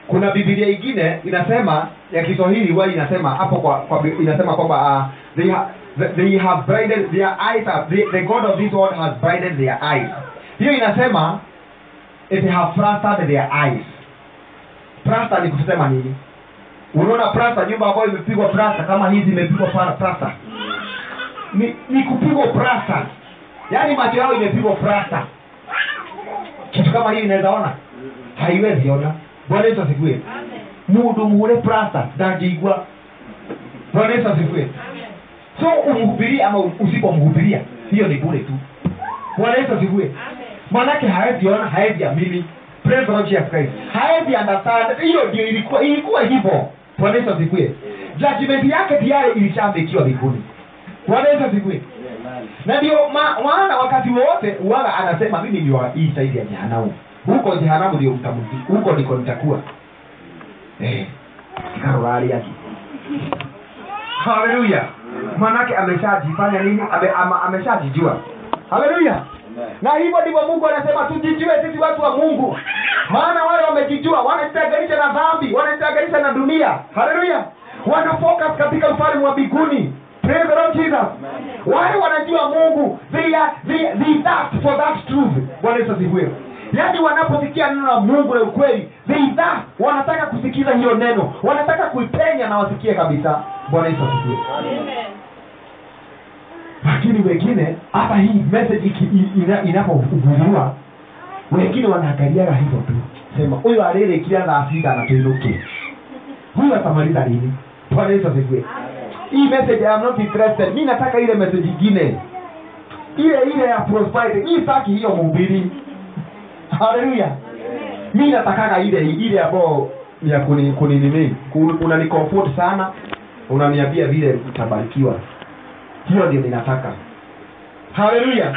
kuna bibilia ingine inasema ya kiswahili huwa inasema hapo kwa, kwa bi- inasema kwamba uh, they, ha, they- they have blinded their eyes are, the, the god of this world has blinded their eyes hiyo inasema it have frustrated their eyes plasta ni kusema nini unaona plasta nyumba ambayo imepigwa plasta kama hizi imepigwa pa- plasta ni, ni kupigwa plasta yaani macho yao imepigwa plasta kitu kama hiyo inaweza ona haiwezi ona bwana yesu asifiwe mundu muhure plasta ndangĩigua bwana yesu asifiwe so umhubirie ama usipomhubiria hiyo ni bure tu bwana yesu asifiwe manake hawezi ona hawezi amini Praise the Lord Jesus Christ. hawezi understand hiyo ndio ilikuwa ilikuwa hivyo bwana yesu asifiwe judgment yake tayari ilishaambikiwa mbinguni bwana yesu asifiwe na ndio ma- maana wakati wowote uwaga anasema mimi ndio wa hii saidi ya jehanamu huko jehanamu ndio mtamuzi huko ndiko nitakuwa eh karolari yake haleluya manake ameshajifanya nini Ame, ama, ameshajijua haleluya na hivyo ndivyo mungu anasema tujijue sisi watu wa mungu maana wale wamejijua wanajitenganisha na dhambi wanajitenganisha na dunia haleluya wana focus katika ufalme wa mbinguni Praise the Lord Jesus. wale wanajua mungu they are, they, they thirst for that truth bwana yesu asifiwe yaani wanaposikia neno la mungu la ukweli they thirst wanataka kusikiza hiyo neno wanataka kuipenya na wasikie kabisa bwana yesu asifiwe lakini wengine hata hii message iki- i- ina- inapohubiriwa wengine wanaangaliaga hivyo tu sema huyu alilekila thaa sita anatuinuke huyu atamaliza lini bwana yesu asifiwe hii message I am not interested mi nataka ile message ingine ile ile ya prosperity mi sitaki hiyo mhubiri haleluya mi natakaga ile ile ambayo ni ya kuni kuni nini Ku- unani comfort sana unaniambia vile utabarikiwa hiyo ndio ninataka haleluya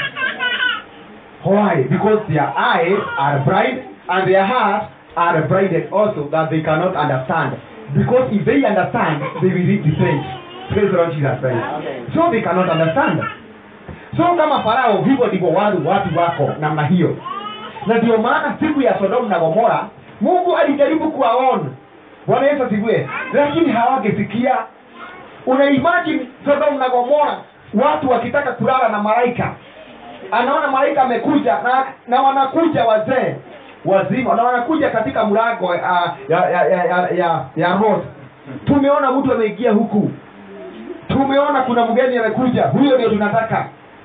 why because their eyes are bright and their hearts are blinded also that they cannot understand because if they understand they will read the page praise the lord jesus christ so they cannot understand so kama farao hivyo ndivyo watu watu wako namna hiyo na ndio maana siku ya sodomu na gomora mungu alijaribu kuwaona bwana yesu asifiwe lakini hawangesikia una imagine sodomu na gomora watu wakitaka kulala na malaika anaona malaika amekuja na, na wanakuja wazee wazima na wanakuja katika mlango uh, ya ya ya ya, ya, ya road tumeona mtu ameingia huku tumeona kuna mgeni amekuja huyo ndio tunataka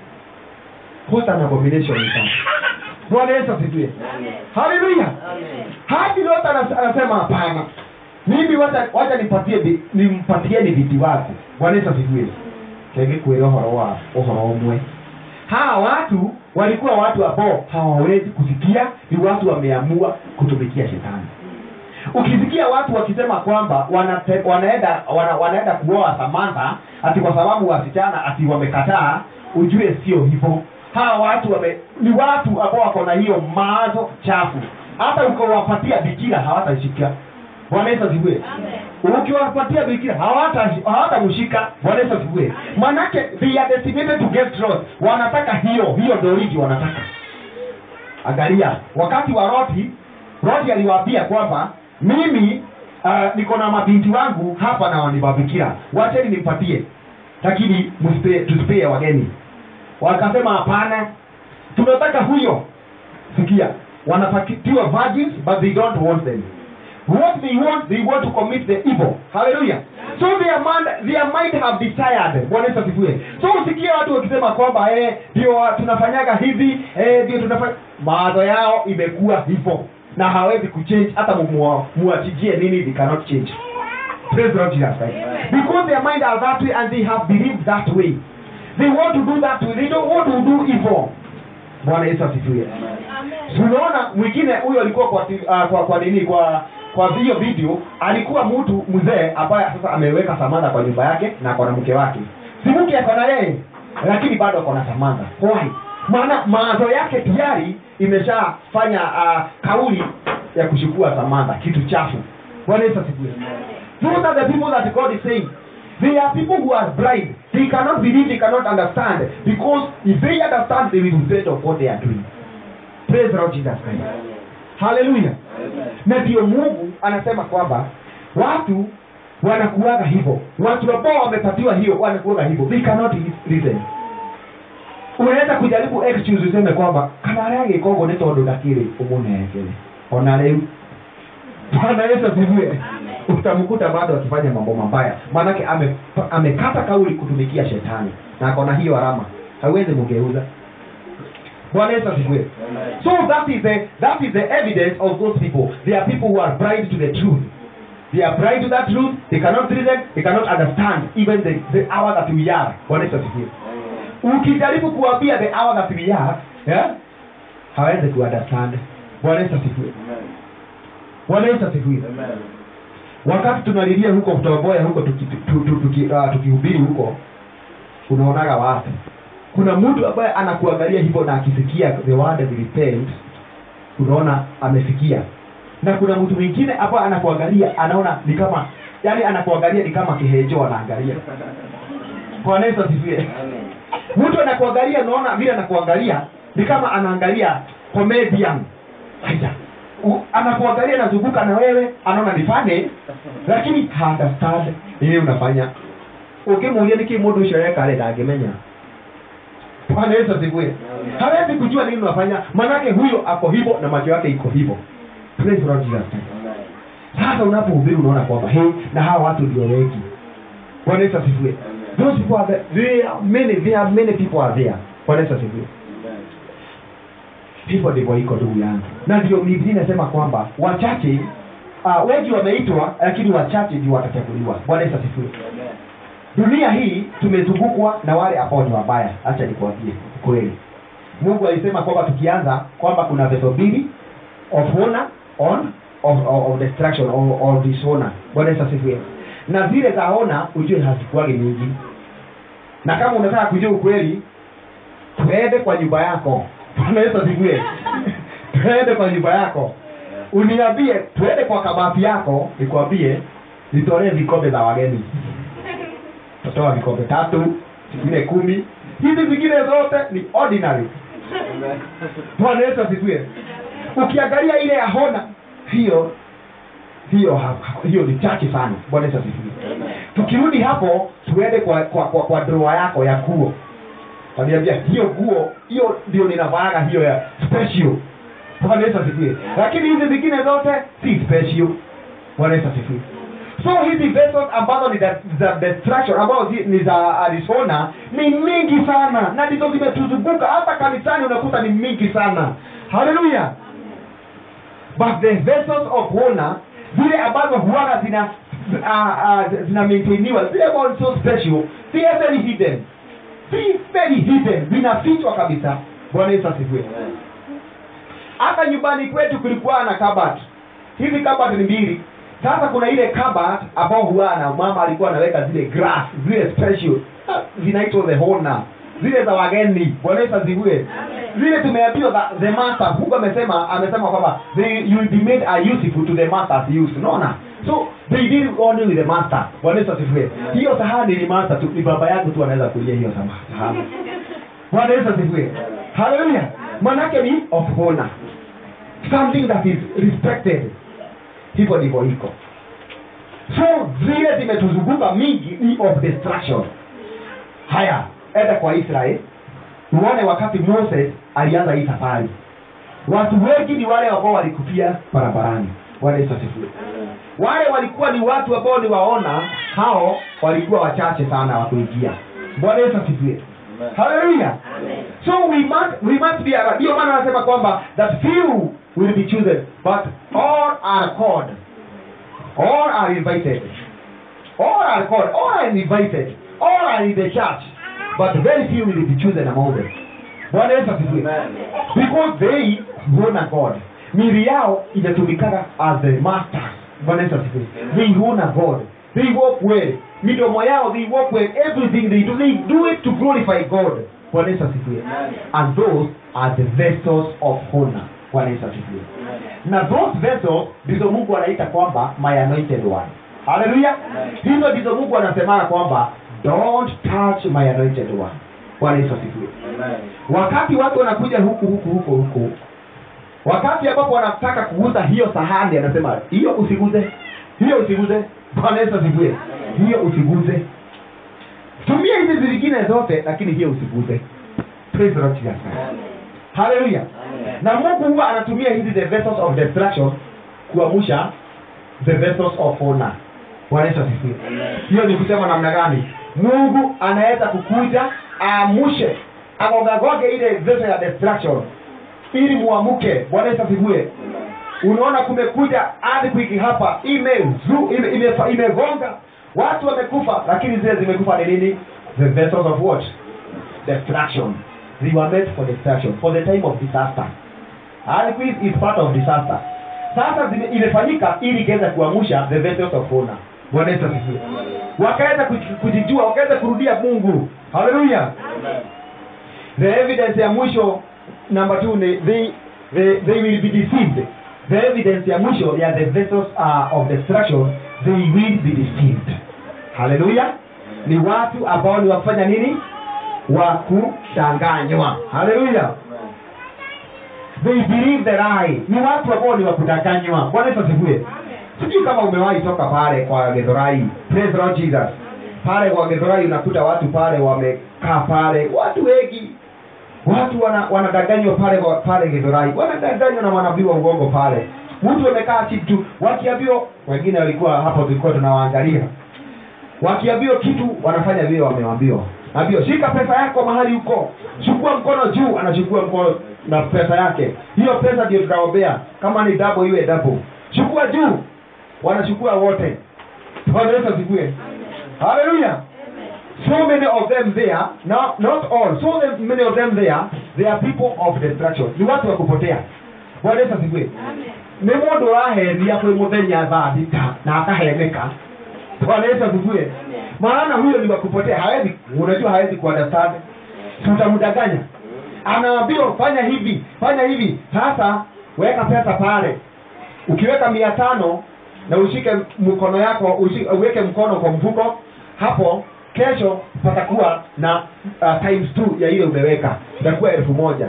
what an abomination is that bwana yesu asifiwe haleluya hadi lot anas- anasema hapana mimi wacha wacha nipatie bi- nimpatieni viti wake bwana yesu asifiwe kenge kwĩra ũhoro wa ũhoro ũmwe hawa watu walikuwa watu ambao hawawezi kusikia ni watu wameamua kutumikia shetani ukisikia watu wakisema kwamba wanate, wanaenda wana, wanaenda kuoa samantha ati kwa sababu wasichana ati wamekataa ujue sio hivyo hawa watu wame, ni watu ambao wako na hiyo mawazo chafu hata ukiwapatia bikira hawatashika bwana yesu asifiwe ukiwapatia bikira hawata- hawatamshika bwana yesu asifiwe manake they are designated to get lost wanataka hiyo hiyo doriji wanataka angalia wakati wa roti roti aliwaambia kwamba mimi uh, niko na mabinti wangu hapa na wanibabikira wacheni nimpatie lakini msipe- tusipee wageni wakasema hapana tunataka huyo sikia wanapatiwa virgins but they don't want them what they want they want to commit the evil hallelujah so their mind, their mind have desired bwana yesu asifiwe so usikie watu wakisema kwamba eh, ndio tunafanyaga hivi eh, ndio tunafanya mawazo yao imekuwa hivyo na hawezi kuchange hata muwa- muwachijie nini they cannot change praise the Lord Jesus Christ because their mind are that way and they have believed that way they want to do that way they don't want to do evil bwana yesu asifiwe tunaona mwingine huyo alikuwa kwa, ti- uh, kwa kwa nini kwa kwa hiyo video alikuwa mtu mzee ambaye sasa ameweka samantha kwa nyumba yake na kwa na mke wake si mke ako na yeye lakini bado ako na samantha why maana mawazo yake tayari imeshafanya uh, kauli ya kuchukua samantha kitu chafu bwana yesu asifiwe those are the people that god is saying They are people who are blind. They cannot believe, they cannot understand. Because if they understand, they will repent of what they are doing. Praise the Lord Jesus Christ. haleluya na ndio mungu anasema kwamba watu wanakuaga hivyo watu ambao wamepatiwa hiyo wanakuaga hivyo they cannot listen unaweza kujaribu excuse useme kwamba kana aria gikongo nä tondå ndakirä å må nengere ona rä u bwana yesu asifiwe utamkuta bado akifanya mambo mabaya maanake ame- amekata kauli kutumikia shetani na akona hiyo alama hawezi mgeuza bwana yesu asifiwe so that is the that is the evidence of those people they are people who are blind to the truth they are blind to that truth they cannot reason they cannot understand even the, the hour that we are bwana yesu asifiwe ukijaribu kuambia the hour that we are yeah, hawezi kuunderstand bwana yesu asifiwe bwana yesu asifiwe wakati tunalilia huko kutoboya huko tukihubiri tuki, tu- tuki, uh, tukihubiri huko unaonaga watu kuna mtu ambaye anakuangalia hivyo na akisikia the word of repent unaona amesikia na kuna mtu mwingine ambaye anakuangalia anaona ni kama yani anakuangalia ni kama kihejo anaangalia bwana yesu asifiwe mtu anakuangalia unaona vile anakuangalia ni kama anaangalia comedian Haya. U- anakuangalia anazunguka na wewe anaona ni funny lakini haunderstand nini unafanya ukimuulia niki mundu ucio reka rä ndangämenya bwana yesu asifiwe hawezi kujua nini unafanya manake huyo ako hivyo na macho yake iko hivyo Praise the Lord Jesus Christ. sasa unapohubiri unaona kwamba hey, na hawa watu ndio wengi bwana yesu asifiwe those people are there, there are many there are many people are there bwana yesu asifiwe hivyo ndivyo iko ndugu yangu na ndio biblia inasema kwamba wachache uh, wengi wameitwa lakini wachache ndio watachaguliwa bwana yesu asifiwe dunia hii tumezungukwa na wale ambao ni wabaya hacha nikuambie kweli mungu alisema kwamba tukianza kwamba kuna veto mbili of honor on of, of, of destruction or, or dishonor bwana yesu asifiwe na zile za honor ujue hazikuwagi nyingi na kama unataka kujua ukweli twende kwa nyumba yako bwana yesu asifiwe twende kwa nyumba yako uniambie twende kwa kabati yako nikwambie nitolee vikombe za wageni tatoa vikombe tatu zingine kumi hizi zingine zote ni ordinary bwana yesu asifiwe ukiangalia ile ya hona hiyo hiyo ha- ha- hiyo ni chache sana bwana yesu asifiwe tukirudi hapo tuende kwa kwa, kwa, kwa droa yako ya nguo waniambia hiyo nguo hiyo ndio ninavaaga hiyo ya special bwana yesu asifiwe lakini hizi zingine zote si special bwana yesu asifiwe so hizi vessels ambazo ni za, za destruction ambazo zi- ni za arizona ni mingi sana na ndizo zimetuzunguka hata kanisani unakuta ni mingi sana haleluya but the vessels of honor zile ambazo huwaga zina uh, uh, zina maintainiwa zile ambazo ni so special they are very hidden si very hidden zinafichwa kabisa bwana yesu asifiwe hata nyumbani kwetu kulikuwa na kabat hizi kabat ni mbili sasa kuna ile kabat ambao huwa na mama alikuwa anaweka zile grass zile special ah, zinaitwa the honor zile za wageni bwana yesu asifiwe zile tumeambiwa the- the master mungu amesema amesema kwamba they you will be made a useful to the master's use unaona so they did only with the master bwana yesu asifiwe hiyo sahani ni master tu ni baba yangu tu anaweza kulia hiyo sama- sahani bwana yesu asifiwe haleluya manake ni of honor something that is respected hivyo ndivyo iko so zile zimetuzunguka mingi ni of destruction haya enda kwa israel uone wakati moses alianza hii safari watu wengi ni wale ambao walikufia barabarani bwana yesu asifiwe wale walikuwa ni watu ambao ni waona hao walikuwa wachache sana wa kuingia bwana yesu asifiwe haleluya so we must, we must be aware. ndio maana anasema kwamba that few will be chosen but all are called all are invited all are called all are invited all are in the church but very few will be chosen among them bwana yesu asifiwe because they honor god mili yao inatumikaga as the masters bwana yesu asifiwe they honor god they walk well midomo yao they walk well everything they do they do it to glorify god bwana yesu asifiwe and those are the vessels of honor bwana yesu asifiwe na those vessels ndizo mungu anaita kwamba my anointed one haleluya hizo ndizo mungu anasemaga kwamba don't touch my anointed one bwana yesu asifiwe wakati watu wanakuja huku huku huku huku wakati ambapo wanataka kuguza hiyo sahani anasema hiyo usiguze hiyo usiguze bwana yesu asifiwe hiyo usiguze tumia hizi zingine zote lakini hiyo usiguze praise the lord jesus haleluya na mungu huwa anatumia hizi the vessels of destruction kuamusha the vessels of honor bwana yesu asifiwe hiyo ni kusema namna gani mungu anaweza kukuja aamushe agogagoge ile vessel ya destruction ili muamuke bwana yesu asifiwe unaona kumekuja earthquake hapa imezu ime, ime, imegonga watu wamekufa lakini zile zimekufa ni nini the vessels of what destruction they were meant for destruction for the time of disaster earthquake is part of disaster sasa zime, imefanyika ili ikaweza kuamusha the vessels of honor bwana yesu asifiwe wakaweza kuji- kujijua wakaweza kurudia mungu haleluya the evidence ya mwisho number two ni they, they, they will be deceived the evidence ya mwisho ya the vessels uh, of destruction they will be deceived haleluya ni watu ambao ni wafanya nini wa kudanganywa haleluya they believe the lie ni watu ambao ni wa kudanganywa bwana yesu asifiwe sijui kama umewahi toka pale kwa gedhorai praise the lord jesus pale kwa gedhorai unakuta watu pale wamekaa pale watu wengi watu wana- wanadanganywa pale kwa- pale gedhorai wanadanganywa na manabii wa uongo pale mtu amekaa chini tu wakiambiwa wengine walikuwa hapo tulikuwa tunawaangalia wakiambiwa kitu wanafanya vile wameambiwa naambiwa shika pesa yako mahali huko chukua mkono juu anachukua mkono na pesa yake hiyo pesa ndio tutaombea kama ni dabo iwe dabo chukua juu wanachukua wote bwana yesu asifiwe haleluya so many of them there not, not all so them- many of them there they are people of destruction ni watu wa kupotea bwana yesu asifiwe nĩ mũndũ ũraheria kwĩ mũthenya thaa thita na akaheneka bwana yesu asifiwe maana huyo ni wakupotea hawezi unajua hawezi kuunderstand tutamdanganya anaambiwa fanya hivi fanya hivi sasa weka pesa pale ukiweka mia tano na ushike mkono yako ushi, uweke mkono kwa mfuko hapo kesho patakuwa na uh, times two ya ile umeweka itakuwa elfu moja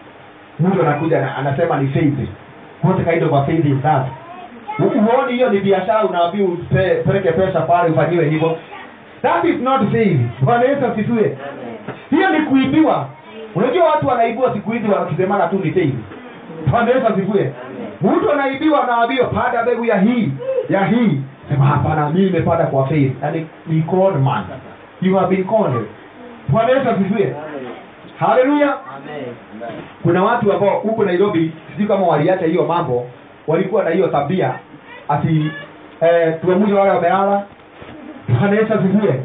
mtu anakuja na, anasema ni faith what kind of a faith is that uoni hiyo ni biashara unaambiwa upeleke pesa pale ufanyiwe hivyo that is not faith bwana yesu asifiwe hiyo ni kuibiwa unajua watu wanaibiwa siku hizi wakisemana tu ni faith bwana yesu asifiwe mtu anaibiwa anaambiwa pada mbegu ya hii ya hii sema hapana mimi nimepanda kwa faith yani ni called man you have been called bwana yesu asifiwe haleluya kuna watu ambao huko nairobi sijui kama waliacha hiyo mambo walikuwa na hiyo tabia ati eh, tuamshe wale wamelala bwana yesu asifiwe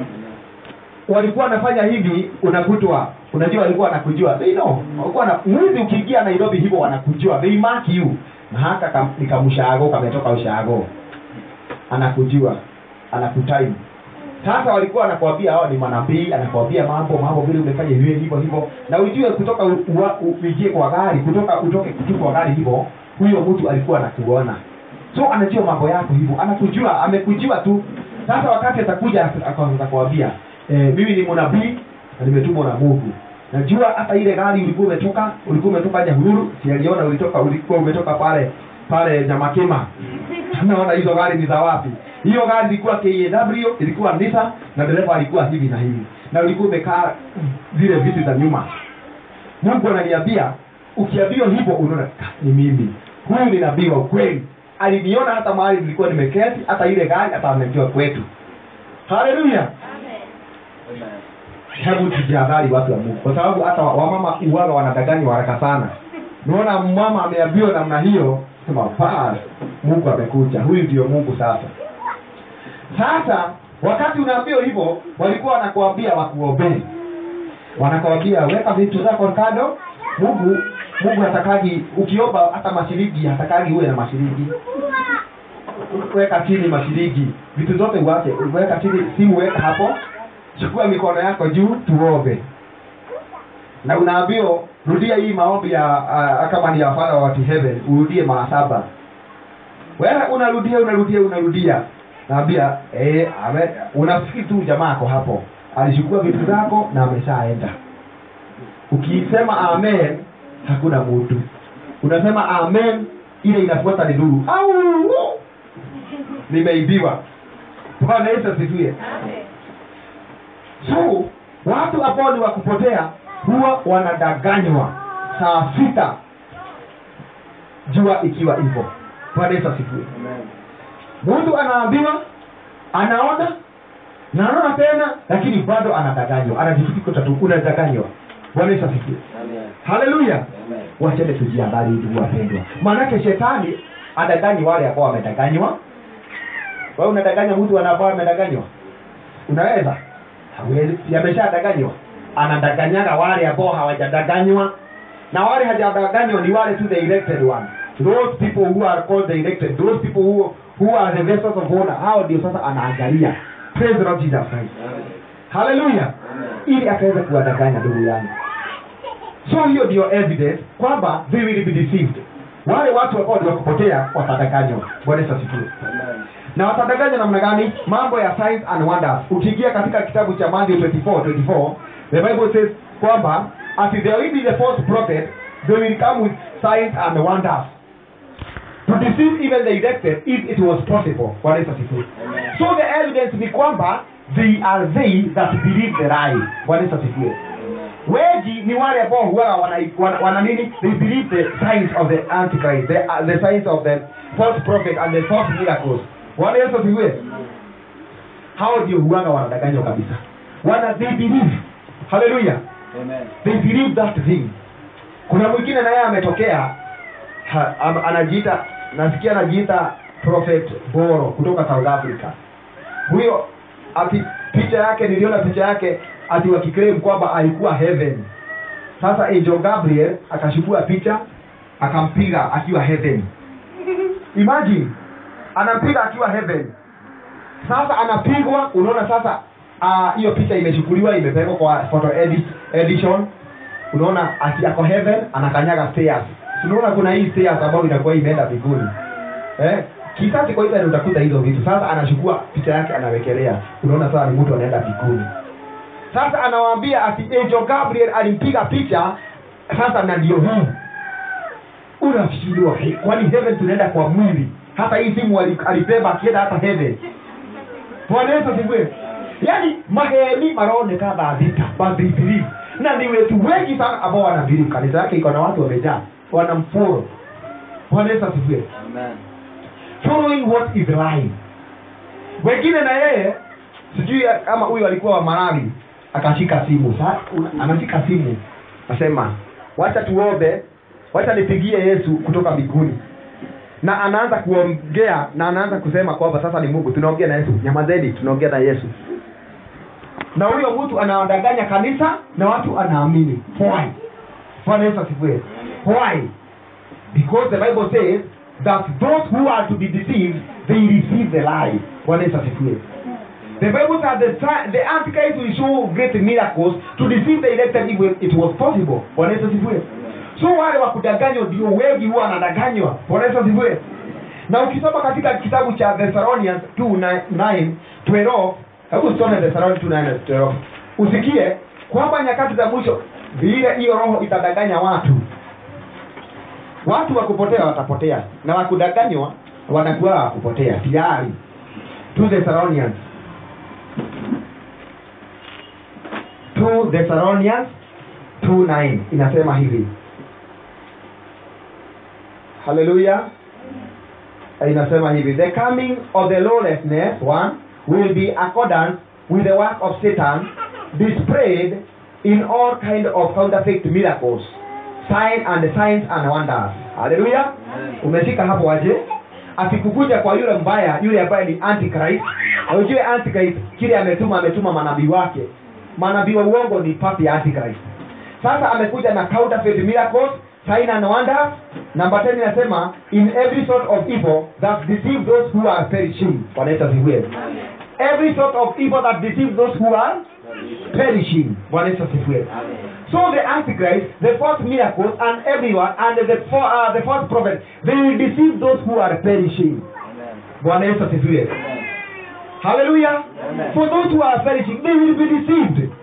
walikuwa wanafanya hivi unakutwa unajua walikuwa wanakujua they know walikuwa na mwizi ukiingia nairobi hivyo wanakujua they mark you na haka kam, ni kamshago kametoka ushago anakujua anakutime sasa walikuwa anakuambia hao ni manabii anakuambia mambo mambo vile umefanya hivi hivyo hivyo na ujue kutoka u- ua- u- uingie kwa gari kutoka utoke tu kwa gari hivyo huyo mtu alikuwa anakuona so anajua mambo yako hivyo anakujua amekujua tu sasa wakati atakuja akaanza kuambia eh, mimi ni mnabii na nimetumwa na mungu najua hata ile gari ulikuwa umetoka ulikuwa umetoka nyahururu sialiona ulitoka ulikuwa umetoka pale pale nyamakema naona hizo gari ni za wapi hiyo gari ilikuwa kaw ilikuwa nisa na dereva alikuwa hivi na hivi na ulikuwa umekaa zile viti za nyuma mungu ananiambia ukiambiwa hivyo unaona "Ah, ni mimi huyu ni nabii wa ukweli aliniona hata mahali nilikuwa nimeketi hata ile gari hata amejua kwetu haleluya hebu tujihadhari watu wa mungu kwa sababu hata wa- wamama uwaga wanadanganywa haraka sana naona mama ameambiwa namna hiyo sema bas mungu amekuja huyu ndio mungu sasa sasa wakati unaambiwa hivyo walikuwa wanakuambia wakuombee wanakuambia weka vitu zako kando mungu mungu hatakagi ukiomba hata mashilingi hatakagi uwe na mashilingi weka chini mashilingi vitu zote uache weka chini simu weka hapo chukua mikono yako juu tuombe na unaambiwa rudia hii maombi ya uh, kama ni ya father wa heaven urudie mara saba wewe unarudia unarudia unarudia naambia eh, ame- unafikiri tu jamaa ako hapo alichukua vitu zako na ameshaenda ukisema amen hakuna mtu unasema amen ile inafuata ni nuru au nimeibiwa bwana yesu asifiwe so watu ambao ni wakupotea huwa wanadanganywa saa sita jua ikiwa hivyo bwana yesu asifiwe mtu anaambiwa anaona na anaona tena lakini bado anadanganywa anajifikika tu unadanganywa bwana yesu asifiwe haleluya wachende tujihabari ndugu wapendwa maanake shetani adanganyi wale ambao wamedanganywa wewe unadanganya mtu ambao amedanganywa unaweza hawezi si ameshadanganywa anadaganyaga wale ambao hawajadanganywa na wale hajadanganywa ni wale tu the elected one those people who are called the elected those people who, who are the vessels of honor hao ndio sasa anaangalia praise the Lord Jesus Christ haleluya ili akaweza kuwadanganya ndugu yangu so hiyo ndio evidence kwamba they will be deceived wale watu ambao ni wakupotea watadanganywa bwana Yesu asifiwe na watadanganywa namna gani mambo ya signs and wonders ukiingia katika kitabu cha Matthew 24 24 the bible says kwamba as there will be the false prophet they will come with signs and wonders to deceive even the elected if it was possible bwana Yesu asifiwe so the evidence ni kwamba they are they that believe the lie bwana Yesu asifiwe weji ni wale ambao huwa wana, wana, wana nini they believe the signs of the antichrist the, uh, the signs of the false prophet and the false miracles bwana yesu asifiwe hao ndio huanga wanadanganywa kabisa wana they believe haleluya they believe that thing kuna mwingine naye ametokea ha, am, anajiita nasikia anajiita prophet boro kutoka south africa huyo ati picha yake niliona picha yake ati wakiclaim kwamba alikuwa heaven sasa angel gabriel akachukua picha akampiga akiwa heaven imagine anampiga akiwa heaven sasa anapigwa unaona sasa ah, hiyo uh, picha imechukuliwa imepelekwa kwa photo edit, edition unaona ati ako heaven anakanyaga stairs Si unaona kuna hii stairs ambayo inakuwa imeenda mbinguni eh kisasi kwa hivyo utakuta hizo vitu sasa anachukua picha yake anawekelea unaona sasa ni mtu anaenda mbinguni sasa anawaambia ati angel gabriel alimpiga picha sasa na ndio hii unashindwa kwani heaven tunaenda kwa mwili hata hii simu ali- alibeba akienda hata heaven bwana yesu asifiwe yaani maheni maroneka thabita but they believe na ni wetu wengi sana ambao wanabelieve kanisa yake iko na watu wamejaa wanamforo bwana yesu asifiwe following what is right wengine na yeye sijui kama huyu alikuwa wa marawi akashika simu Sa, una- anashika simu asema wacha tuombe wacha nipigie yesu kutoka mbinguni na anaanza kuongea na anaanza kusema kwamba sasa ni mungu tunaongea na yesu nyamazeni tunaongea na yesu na huyo mtu anawadanganya kanisa na watu anaamini why bwana yesu asifiwe why because the bible says that those who are to be deceived they receive the lie bwana yesu asifiwe the bible says the, ti- the antichrist will show great miracles to deceive the elected if it was possible bwana yesu asifiwe so wale wa kudanganywa ndio wengi huwa wanadanganywa bwana yesu asifiwe na ukisoma katika kitabu cha thessalonians 2 12 hebu usome thessalonians 2 9 12 usikie kwamba nyakati za mwisho vile hiyo roho itadanganya watu watu wa kupotea watapotea na wakudanganywa wanakuwa wa kupotea tayari 2 thessalonians 2 thessalonians 2:9 inasema hivi haleluya inasema hivi the coming of the lawlessness one will be accordance with the work of satan displayed in all kind of counterfeit miracles sign and signs and wonders haleluya umeshika hapo aje akikukuja kwa yule mbaya yule ambaye ni antichrist na ujue antichrist kile ametuma ametuma manabii wake manabii wa uongo ni papi ya antichrist sasa amekuja na counterfeit miracles sign and wonders number 10 inasema in every sort of evil that deceive those who are perishing Bwana Yesu asifiwe every sort of evil that deceive those who are perishing Bwana Yesu asifiwe so the antichrist the false miracles and everyone and the, fa- uh, the false prophet they will deceive those who are perishing Bwana Yesu asifiwe hallelujah Amen. for those who are perishing they will be deceived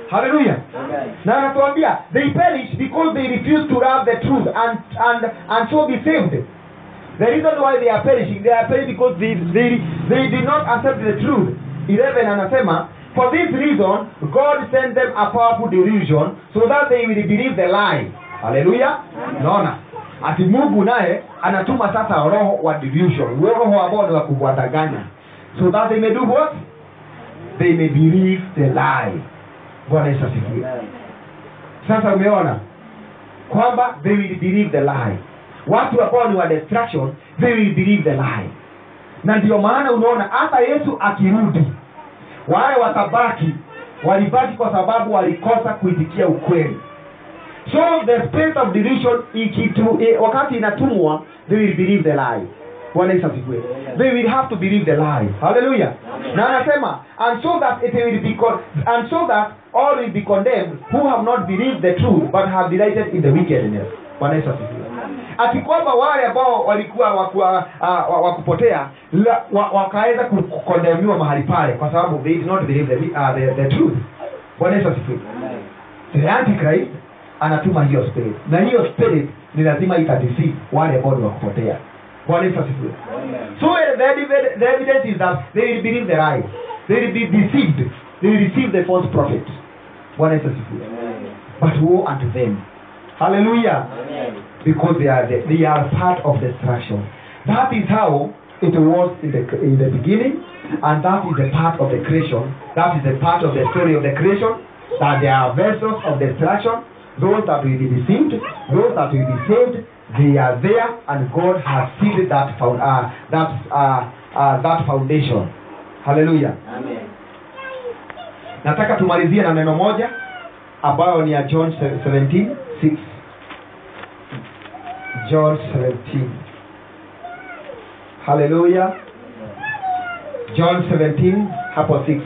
haleluya na anatuambia they perish because they refuse to love the truth and, and, and so be saved the reason why they are perishing they are perishing because they, they, they did not accept the truth 11 anasema for this reason god sent them a powerful delusion so that they will believe the lie haleluya naona ati mungu naye anatuma sasa roho wa delusion huo roho ambao ni wa kuwadanganya so that they may do what they may believe the lie bwana yesu asifiwe sasa umeona kwamba they will believe the lie watu ambao ni wa destruction they will believe the lie na ndio maana unaona hata yesu akirudi wale watabaki walibaki kwa sababu walikosa kuitikia ukweli so the spirit of delusion ikitu, eh, wakati inatumwa they will believe the lie bwana yesu asifiwe they will have to believe the lie hallelujah na anasema and so that it will be con- and so that all will be condemned who have not believed the truth but have delighted in the wickedness bwana yesu asifiwe ati kwamba wale ambao walikuwa wakua, uh, wakupotea la- wa, wakaweza ku- kukondemiwa mahali pale kwa sababu they did not believe the, uh, the, the truth bwana yesu asifiwe the antichrist anatuma hiyo spirit na hiyo spirit ni lazima itadeceive wale ambao ni wakupotea bwana yesu asifiwe so uh, the, evidence- the evidence is that they will believe the lie they will be deceived they will receive the false prophet bwana yesu asifiwe but woe unto them hallelujah because they are the, they are part of destruction. That is how it was in the in the beginning, and that is a part of the creation. That is a part of the story of the creation. That there are vessels of destruction. Those that will be deceived, those that will be saved, they are there, and God has sealed that found, uh, that uh, uh, that foundation. Hallelujah. Nataka tumalizie na neno moja ambayo ni ya John 17 6 John 17. Hallelujah. John 17 hapo 6.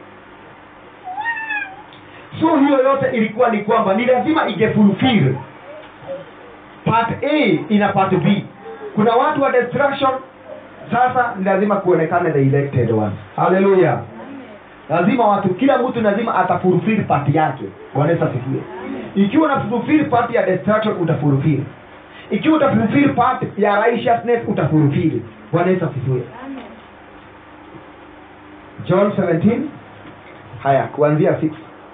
So hiyo yote ilikuwa ni kwamba ni lazima ingefulfill part A ina part B. Kuna watu wa destruction sasa ni lazima kuonekane the elected ones. Hallelujah. Lazima watu kila mtu lazima atafulfill part yake. Bwana Yesu asifiwe. Ikiwa unafulfill part ya destruction utafulfill ikiwa utafulfill part ya righteousness utafulfill bwana yesu asifiwe john 17 haya kuanzia 6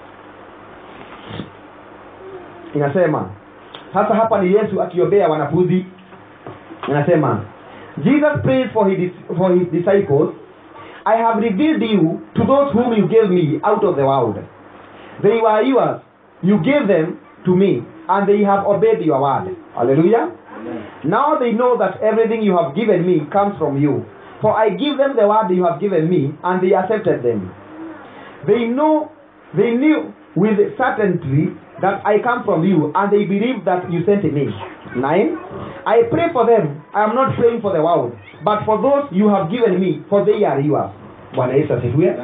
inasema sasa hapa ni yesu akiombea wanafunzi inasema jesus prayed for his, for his disciples i have revealed you to those whom you gave me out of the world they were yours you gave them to me and they have obeyed your word hallelujah now they know that everything you have given me comes from you. For I give them the word you have given me, and they accepted them. They know, they knew with certainty that I come from you, and they believe that you sent me. Nine. I pray for them. I am not praying for the world, but for those you have given me, for they are yours. Bwana Yesu asifiwe.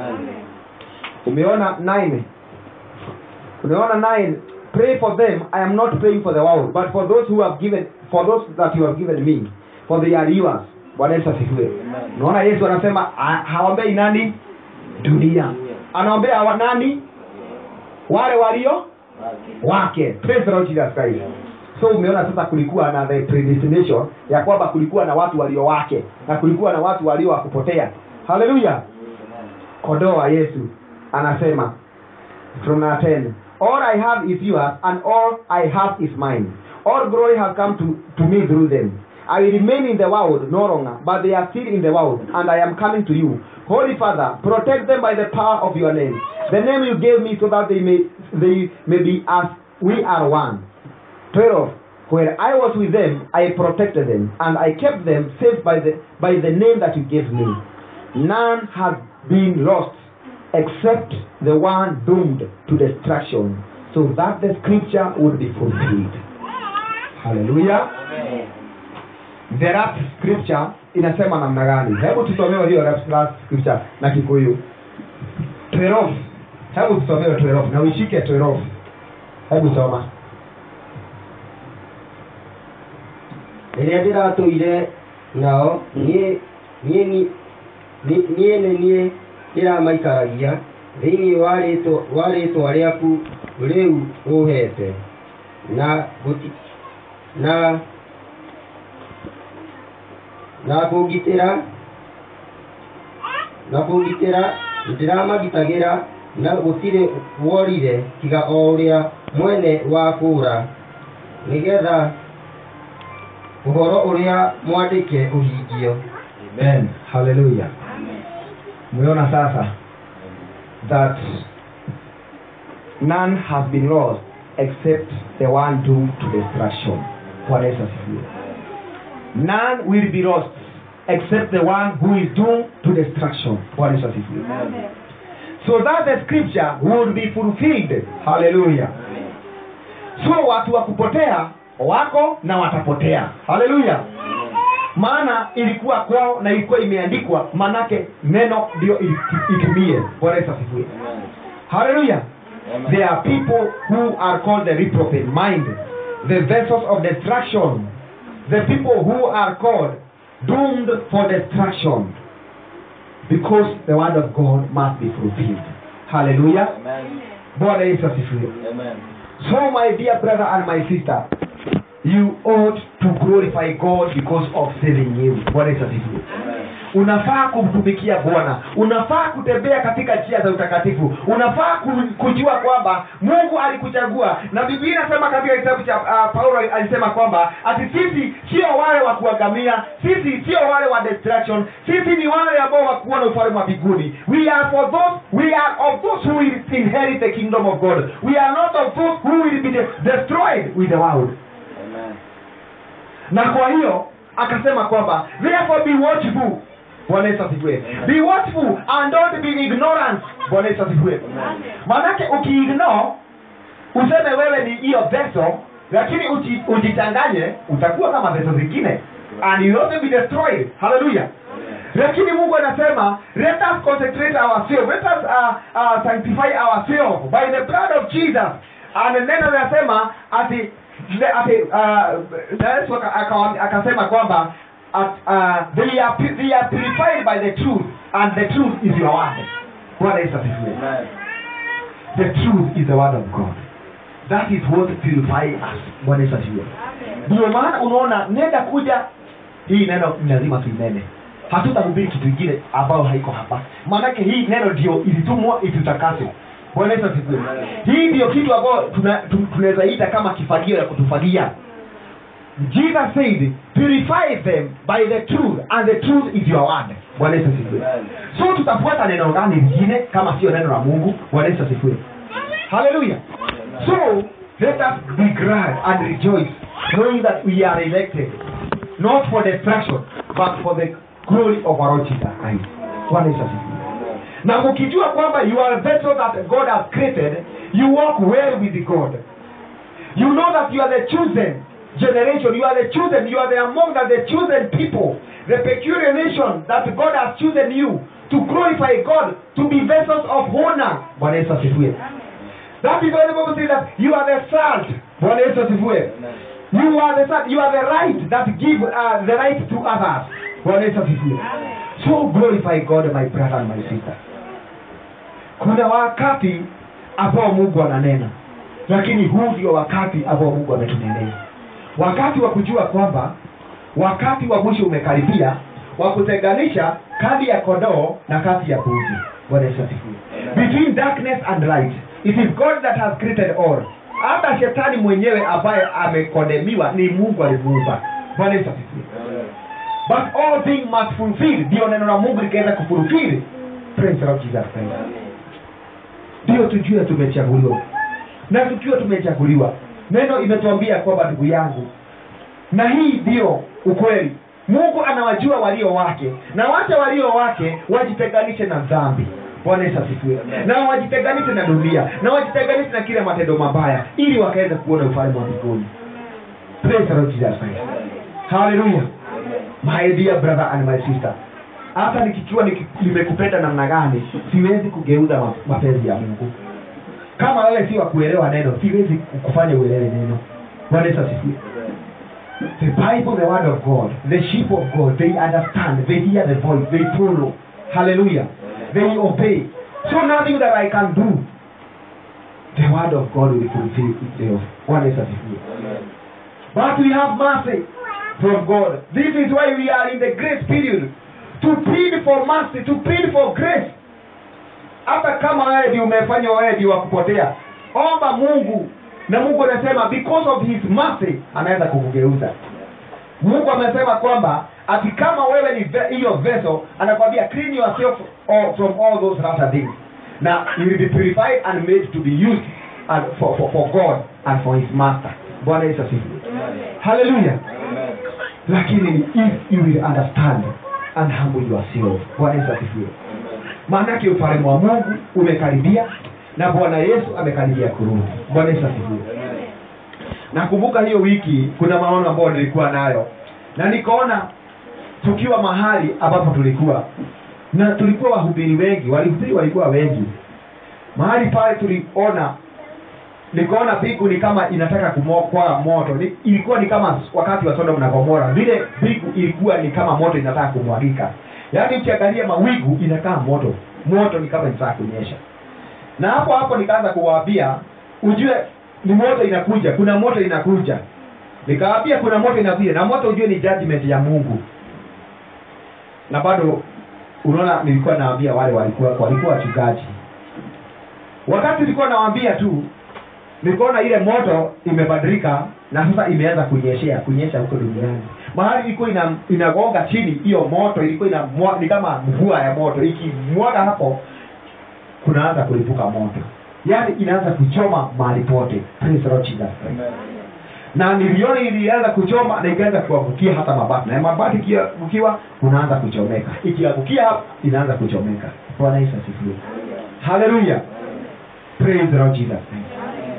Umeona nine. Umeona nine. Pray for them. I am not praying for the world, but for those who have given, for those that you have given me, for they are yours. Bwana Yesu asifiwe. Unaona Yesu anasema ha- haombei nani? Dunia. Anaombea wa nani? Wale walio wake. Praise the Lord Jesus Christ. So umeona sasa kulikuwa na the predestination ya kwamba kulikuwa na watu walio wake na kulikuwa na watu walio wakupotea. Hallelujah. Kondoo wa Yesu anasema from verse 10 all i have is yours and all i have is mine all glory has come to, to me through them i will remain in the world no longer but they are still in the world and i am coming to you holy father protect them by the power of your name the name you gave me so that they may they may be as we are one 12 where i was with them i protected them and i kept them safe by the by the name that you gave me none has been lost except the one doomed to destruction, so that the scripture would be fulfilled. Hallelujah. The last scripture inasema namna gani? Hebu tusomewe hiyo last last scripture na Kikuyu. 12. Hebu tusomewe 12 na uishike 12. Hebu soma. rĩrĩa ndĩratũire nao niĩ niĩ ni- ni- niĩ nĩ niĩ ndĩramaikaragia thĩinĩ wa rĩtwa- wa rĩtwa rĩaku rĩu ũhete na gũti- na na kũngitĩra na kũngitĩra ndĩramagitagĩra na gũtirĩ worire tiga o ũrĩa mwene wa kũũra nĩgetha ũhoro ũrĩa mwandĩke ũhingio amen haleluya umeona sasa that none has been lost except the one doomed to destruction bwana yesu asifiwe none will be lost except the one who is doomed to destruction bwana yesu asifiwe so that the scripture would be fulfilled haleluya so watu wa kupotea wako na watapotea haleluya maana ilikuwa kwao na ilikuwa imeandikwa manake neno ndio ili- itumie bwana yesu asifiwe haleluya there are people who are called the reprobate mind the vessels of destruction the people who are called doomed for destruction because the word of god must be fulfilled haleluya bwana yesu asifiwe so my dear brother and my sister you ought to glorify god because of saving you bwana yesu asifiwe unafaa kumtumikia bwana unafaa kutembea katika njia za utakatifu unafaa ku- kujua kwamba mungu alikuchagua na biblia inasema katika kitabu cha uh, paulo alisema kwamba ati sisi sio wale wa kuangamia sisi sio wale wa destruction sisi ni wale ambao wakuona ufalme wa mbinguni we are for those we are of those who will inherit the kingdom of god we are not of those who will be de- destroyed with the world na kwa hiyo akasema kwamba therefore be watchful bwana yesu asifiwe be watchful and don't be ignorant bwana yesu asifiwe maanake ukiignore useme wewe ni hiyo veso lakini uji- ujichanganye utakuwa kama veso zingine and you also be destroyed hallelujah lakini mungu anasema let us concentrate ourselves let us uh, uh, sanctify ourselves by the blood of jesus and neno linasema ati le- ati uh, Yesu aka- aka- akasema kwamba at, uh, they, are, pu- they are purified by the truth and the truth is your word bwana yesu asifiwe the truth is the word of god that is what purify us bwana yesu asifiwe ndio maana unaona nenda kuja hii neno ni lazima tuinene hatutahubiri kitu ingine ambayo haiko hapa maanake hii neno ndio ilitumwa itutakase bwana yesu asifiwe hii ndio kitu ambayo tuna- tu- tunaweza ita kama kifagio ya kutufagia jesus said purify them by the truth and the truth is your word bwana yesu asifiwe so tutafuata neno gani lingine kama sio neno la mungu bwana yesu asifiwe haleluya so let us be glad and rejoice knowing that we are elected not for destruction but for the glory of our Lord Jesus Christ bwana yesu asifiwe na mkijua kwamba you are a vessel that god has created you walk well with god you know that you are the chosen generation you are the chosen you are the among the, the chosen people the peculiar nation that god has chosen you to glorify god to be vessels of honor bwana yesu asifiwe that is why the bible says that you are the salt bwana yesu asifiwe you are the salt you are the right that give uh, the right to others bwana yesu asifiwe so glorify god my brother and my sister kuna wakati ambao mungu ananena lakini huu ndio wakati ambao mungu ametunenea wakati wa kujua kwamba wakati wa mwisho umekaribia wa kutenganisha kati ya kondoo na kati ya mbuzi bwana yesu asifiwe between darkness and light it is god that has created all hata shetani mwenyewe ambaye amekondemiwa ni mungu alimuumba bwana yesu asifiwe but all thing must fulfill ndio neno la mungu likaweza kufulfill praise the Lord jesus christ ndio tujue tumechaguliwa na tukiwa tumechaguliwa neno imetuambia kwamba ndugu yangu na hii ndio ukweli mungu anawajua walio wake na wacha walio wake wajitenganishe na dhambi bwana yesu asifiwe na wajitenganishe na dunia na wajitenganishe na kile matendo mabaya ili wakaweza kuona ufalme wa mbinguni praise the Lord Jesus Christ haleluya my dear brother and my sister hata nikikiwa niki- nimekupenda namna gani siwezi kugeuza ma- mapenzi ya mungu kama wewe si wa kuelewa neno siwezi kufanya uelewe neno bwana yesu asifiwe the bible the word of god the sheep of god they understand they hear the voice they follow hallelujah they obey so nothing that i can do the word of god will fulfill itself bwana yesu asifiwe but we have mercy from god this is why we are in the grace period to plead for mercy to plead for grace hata kama wewe ndio umefanya wewe ndio wa kupotea omba mungu na mungu anasema because of his mercy anaweza kukugeuza mungu amesema kwamba ati kama wewe ni ve- hiyo vessel anakwambia clean yourself all, from all those latter things na you will be purified and made to be used and for, for, for god and for his master bwana yesu asifiwe haleluya lakini if you will understand and humble yourself bwana yesu asifiwe maanake ufalme wa mungu umekaribia na bwana yesu amekaribia kurudi bwana yesu asifiwe nakumbuka hiyo wiki kuna maono ambayo nilikuwa nayo na nikaona tukiwa mahali ambapo tulikuwa na tulikuwa wahubiri wengi walihubiri walikuwa wengi mahali pale tuliona nikaona mbingu ni kama inataka kumokwa moto ni, ilikuwa ni kama wakati wa sodom na gomora vile mbingu ilikuwa ni kama moto inataka kumwagika yaani ukiangalia mawingu inakaa moto moto ni kama inataka kunyesha na hapo hapo nikaanza kuwaambia ujue ni moto inakuja kuna moto inakuja nikawaambia kuna moto inakuja na moto ujue ni judgment ya mungu na bado unaona nilikuwa nawaambia wale walikuwa walikuwa wachungaji wakati nilikuwa nawaambia tu nikaona ile moto imebadilika na sasa imeanza kunyeshea kunyesha huko duniani mahali ilikuwa ina, inagonga chini hiyo moto ilikuwa ina ni kama mvua ya moto ikimwaga hapo kunaanza kulipuka moto yaani inaanza kuchoma mahali pote Praise the Lord Jesus Christ. na niliona ilianza kuchoma na ikaanza kuangukia hata mabati na mabati ikiangukiwa unaanza kuchomeka ikiangukia hapa inaanza kuchomeka bwana yesu asifiwe haleluya praise the lord jesus Christ.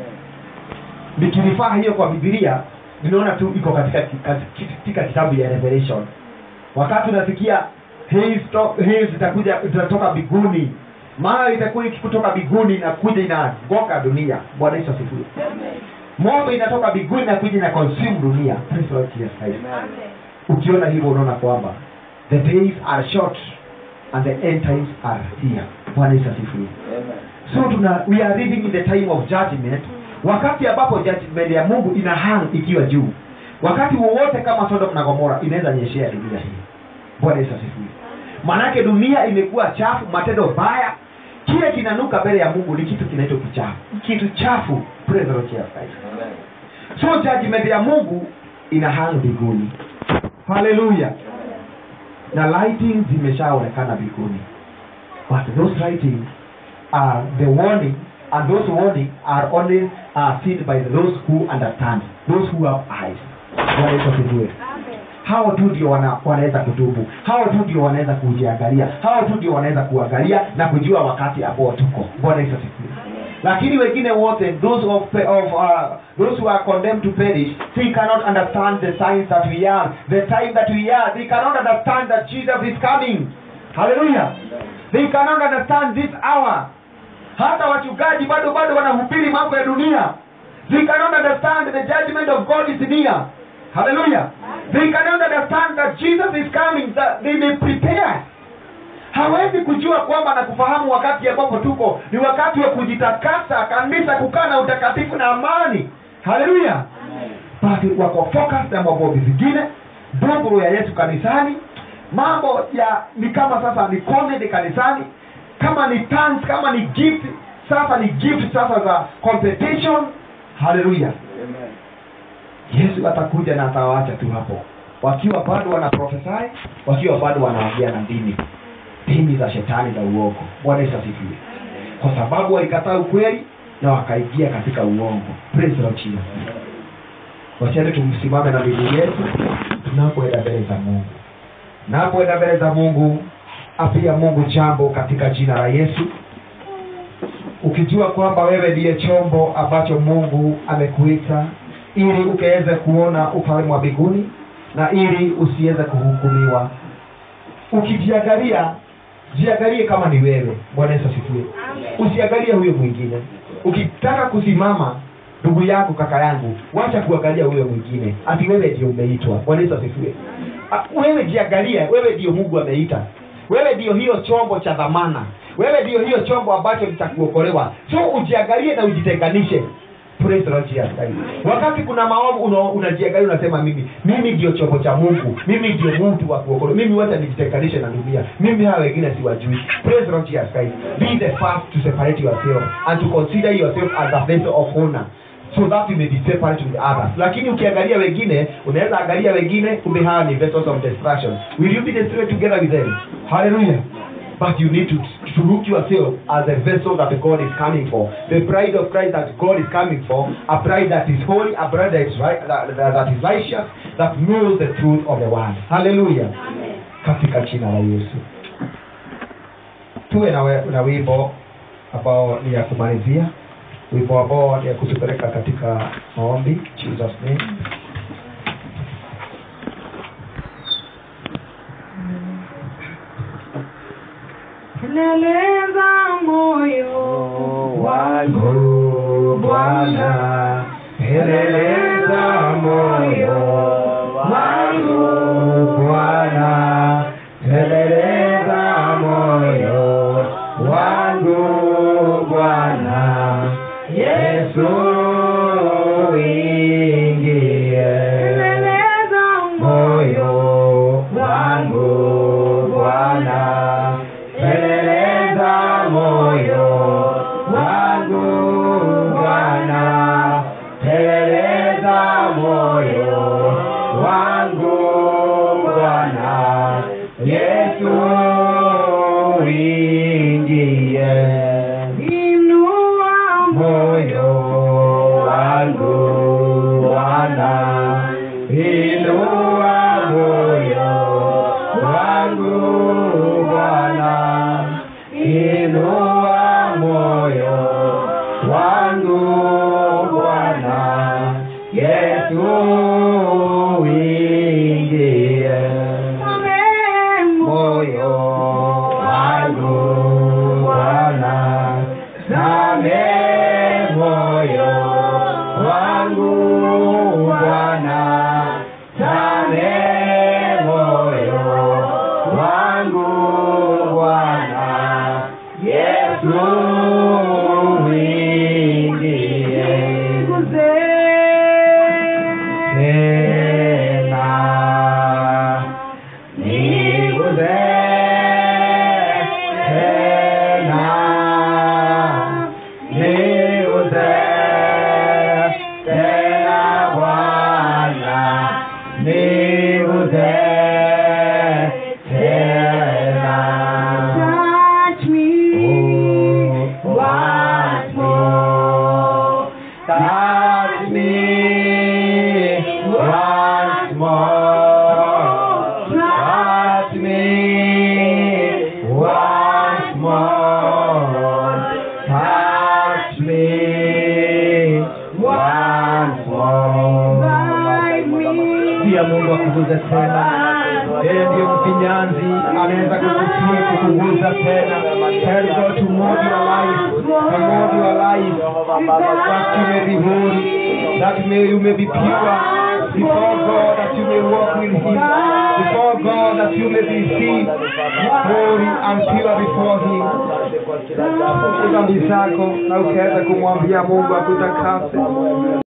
nikilifaa hiyo kwa bibilia ninaona tu iko katika katika kitabu ya revelation wakati unasikia haze to- haze itakuja itatoka biguni mara itakuwa ikikutoka biguni inakuja inagonga dunia bwana yesu asifiwe moto inatoka biguni na kuja na consume dunia Praise the Lord Jesus Christ. ukiona hivyo unaona kwamba the days are short and the end times are here bwana yesu asifiwe so tuna we are living in the time of judgment wakati ambapo judgment ya mungu ina hang ikiwa juu wakati wowote kama sodom na gomora inaweza nyeshea dunia hii bwana yesu asifiwe maanake dunia imekuwa chafu matendo baya kile kinanuka mbele ya mungu ni kitu kinaitwa kichafu kitu chafu Praise the Lord Jesus Christ. so judgment ya mungu ina hang mbinguni haleluya na lighting zimeshaonekana mbinguni but those writings are the warning and those warning are only uh, seen by those who understand those who have eyes Bwana Yesu asifiwe hao tu ndio wana, wanaweza kutubu hao tu ndio wanaweza kujiangalia hao tu ndio wanaweza kuangalia na kujua wakati ambao tuko bwana yesu asifiwe lakini wengine wote those of, of uh, those who are condemned to perish they cannot understand the signs that we are the time that we are they cannot understand that jesus is coming hallelujah they cannot understand this hour hata wachungaji bado bado wanahubiri mambo ya dunia they cannot understand the judgment of god is near hallelujah they cannot understand that jesus is coming that they may prepare hawezi kujua kwamba na kufahamu wakati ambapo tuko ni wakati wa kujitakasa kanisa kukaa na utakatifu na amani haleluya basi wako focus na mambo vingine ndogo ya yesu kanisani mambo ya ni kama sasa ni comedy kanisani kama ni tongues kama ni gift sasa ni gift sasa za competition haleluya yesu atakuja na atawaacha tu hapo wakiwa bado wana prophesy wakiwa bado wanaongea na ndimi dini za shetani za uongo bwana yesu asifiwe kwa sababu walikataa ukweli na wakaingia katika uongo Praise the Lord Jesus. wachane tumsimame na miguu yetu tunapoenda mbele za mungu napoenda mbele za mungu apia mungu jambo katika jina la yesu ukijua kwamba wewe ndiye chombo ambacho mungu amekuita ili ukaweze kuona ufalme wa mbinguni na ili usiweze kuhukumiwa ukijiangalia jiangalie kama ni wewe bwana yesu asifiwe usiangalie huyo mwingine ukitaka kusimama ndugu yangu kaka yangu wacha kuangalia huyo mwingine ati wewe ndio umeitwa bwana yesu asifiwe Ah, wewe jiangalie wewe ndio mungu ameita wewe ndio hiyo chombo cha dhamana wewe ndio hiyo chombo ambacho nitakuokolewa so ujiangalie na ujitenganishe Praise the Lord Jesus Christ. wakati kuna maovu una- unajiangalia unasema mimi mimi ndio chombo cha mungu mimi ndio mtu wa kuokolewa mimi wacha nijitenganishe na dunia mimi hawa wengine siwajui Praise the Lord Jesus Christ. be the first to separate yourself and to consider yourself as a vessel of honor so that you may be separate with others lakini ukiangalia wengine unaweza angalia wengine kumbe hawa ni vessels of destruction will you be destroyed together with them hallelujah but you need to, to look yourself as a vessel that God is coming for. The bride of Christ that God is coming for, a bride that is holy, a bride that is right, that, that, that is righteous, that knows the truth of the word. Hallelujah. Katika jina la Yesu. Tuwe na, we, na wimbo ambao ni ya kumalizia, wimbo ambao ni ya kutupeleka katika maombi. Jesus name. Keleleza moyo wangu Bwana, peleleza moyo wangu Bwana, peleleza moyo wangu Bwana, Yesu ingie Keleleza moyo wangu Bwana, peleleza moyo wangu Bwana, peleleza moyo wangu Bwana, Yesu ingie Inua moyo wangu Bwana, inua moyo wangu Bwana, inua moyo wangu Bwana, Yesu ingie moyo wangu Bwana, same moyo wangu Bwana, same moyo wangu Bwana, Yesu ingie tena niguze tena niguze tena Bwana niguze tena Touch me once more touch me once more touch me once more touch me once more Guide me pia mungu akuguze tena yeye ndiyo mfinyanzi anaweza kukutia kukuguza tena tell God to mold your life to mold your life that you may be holy that may you may be pure before God that you may walk with him before God that you may be seen holy and pure before him dhambi zako na ukaweza kumwambia mungu akutakase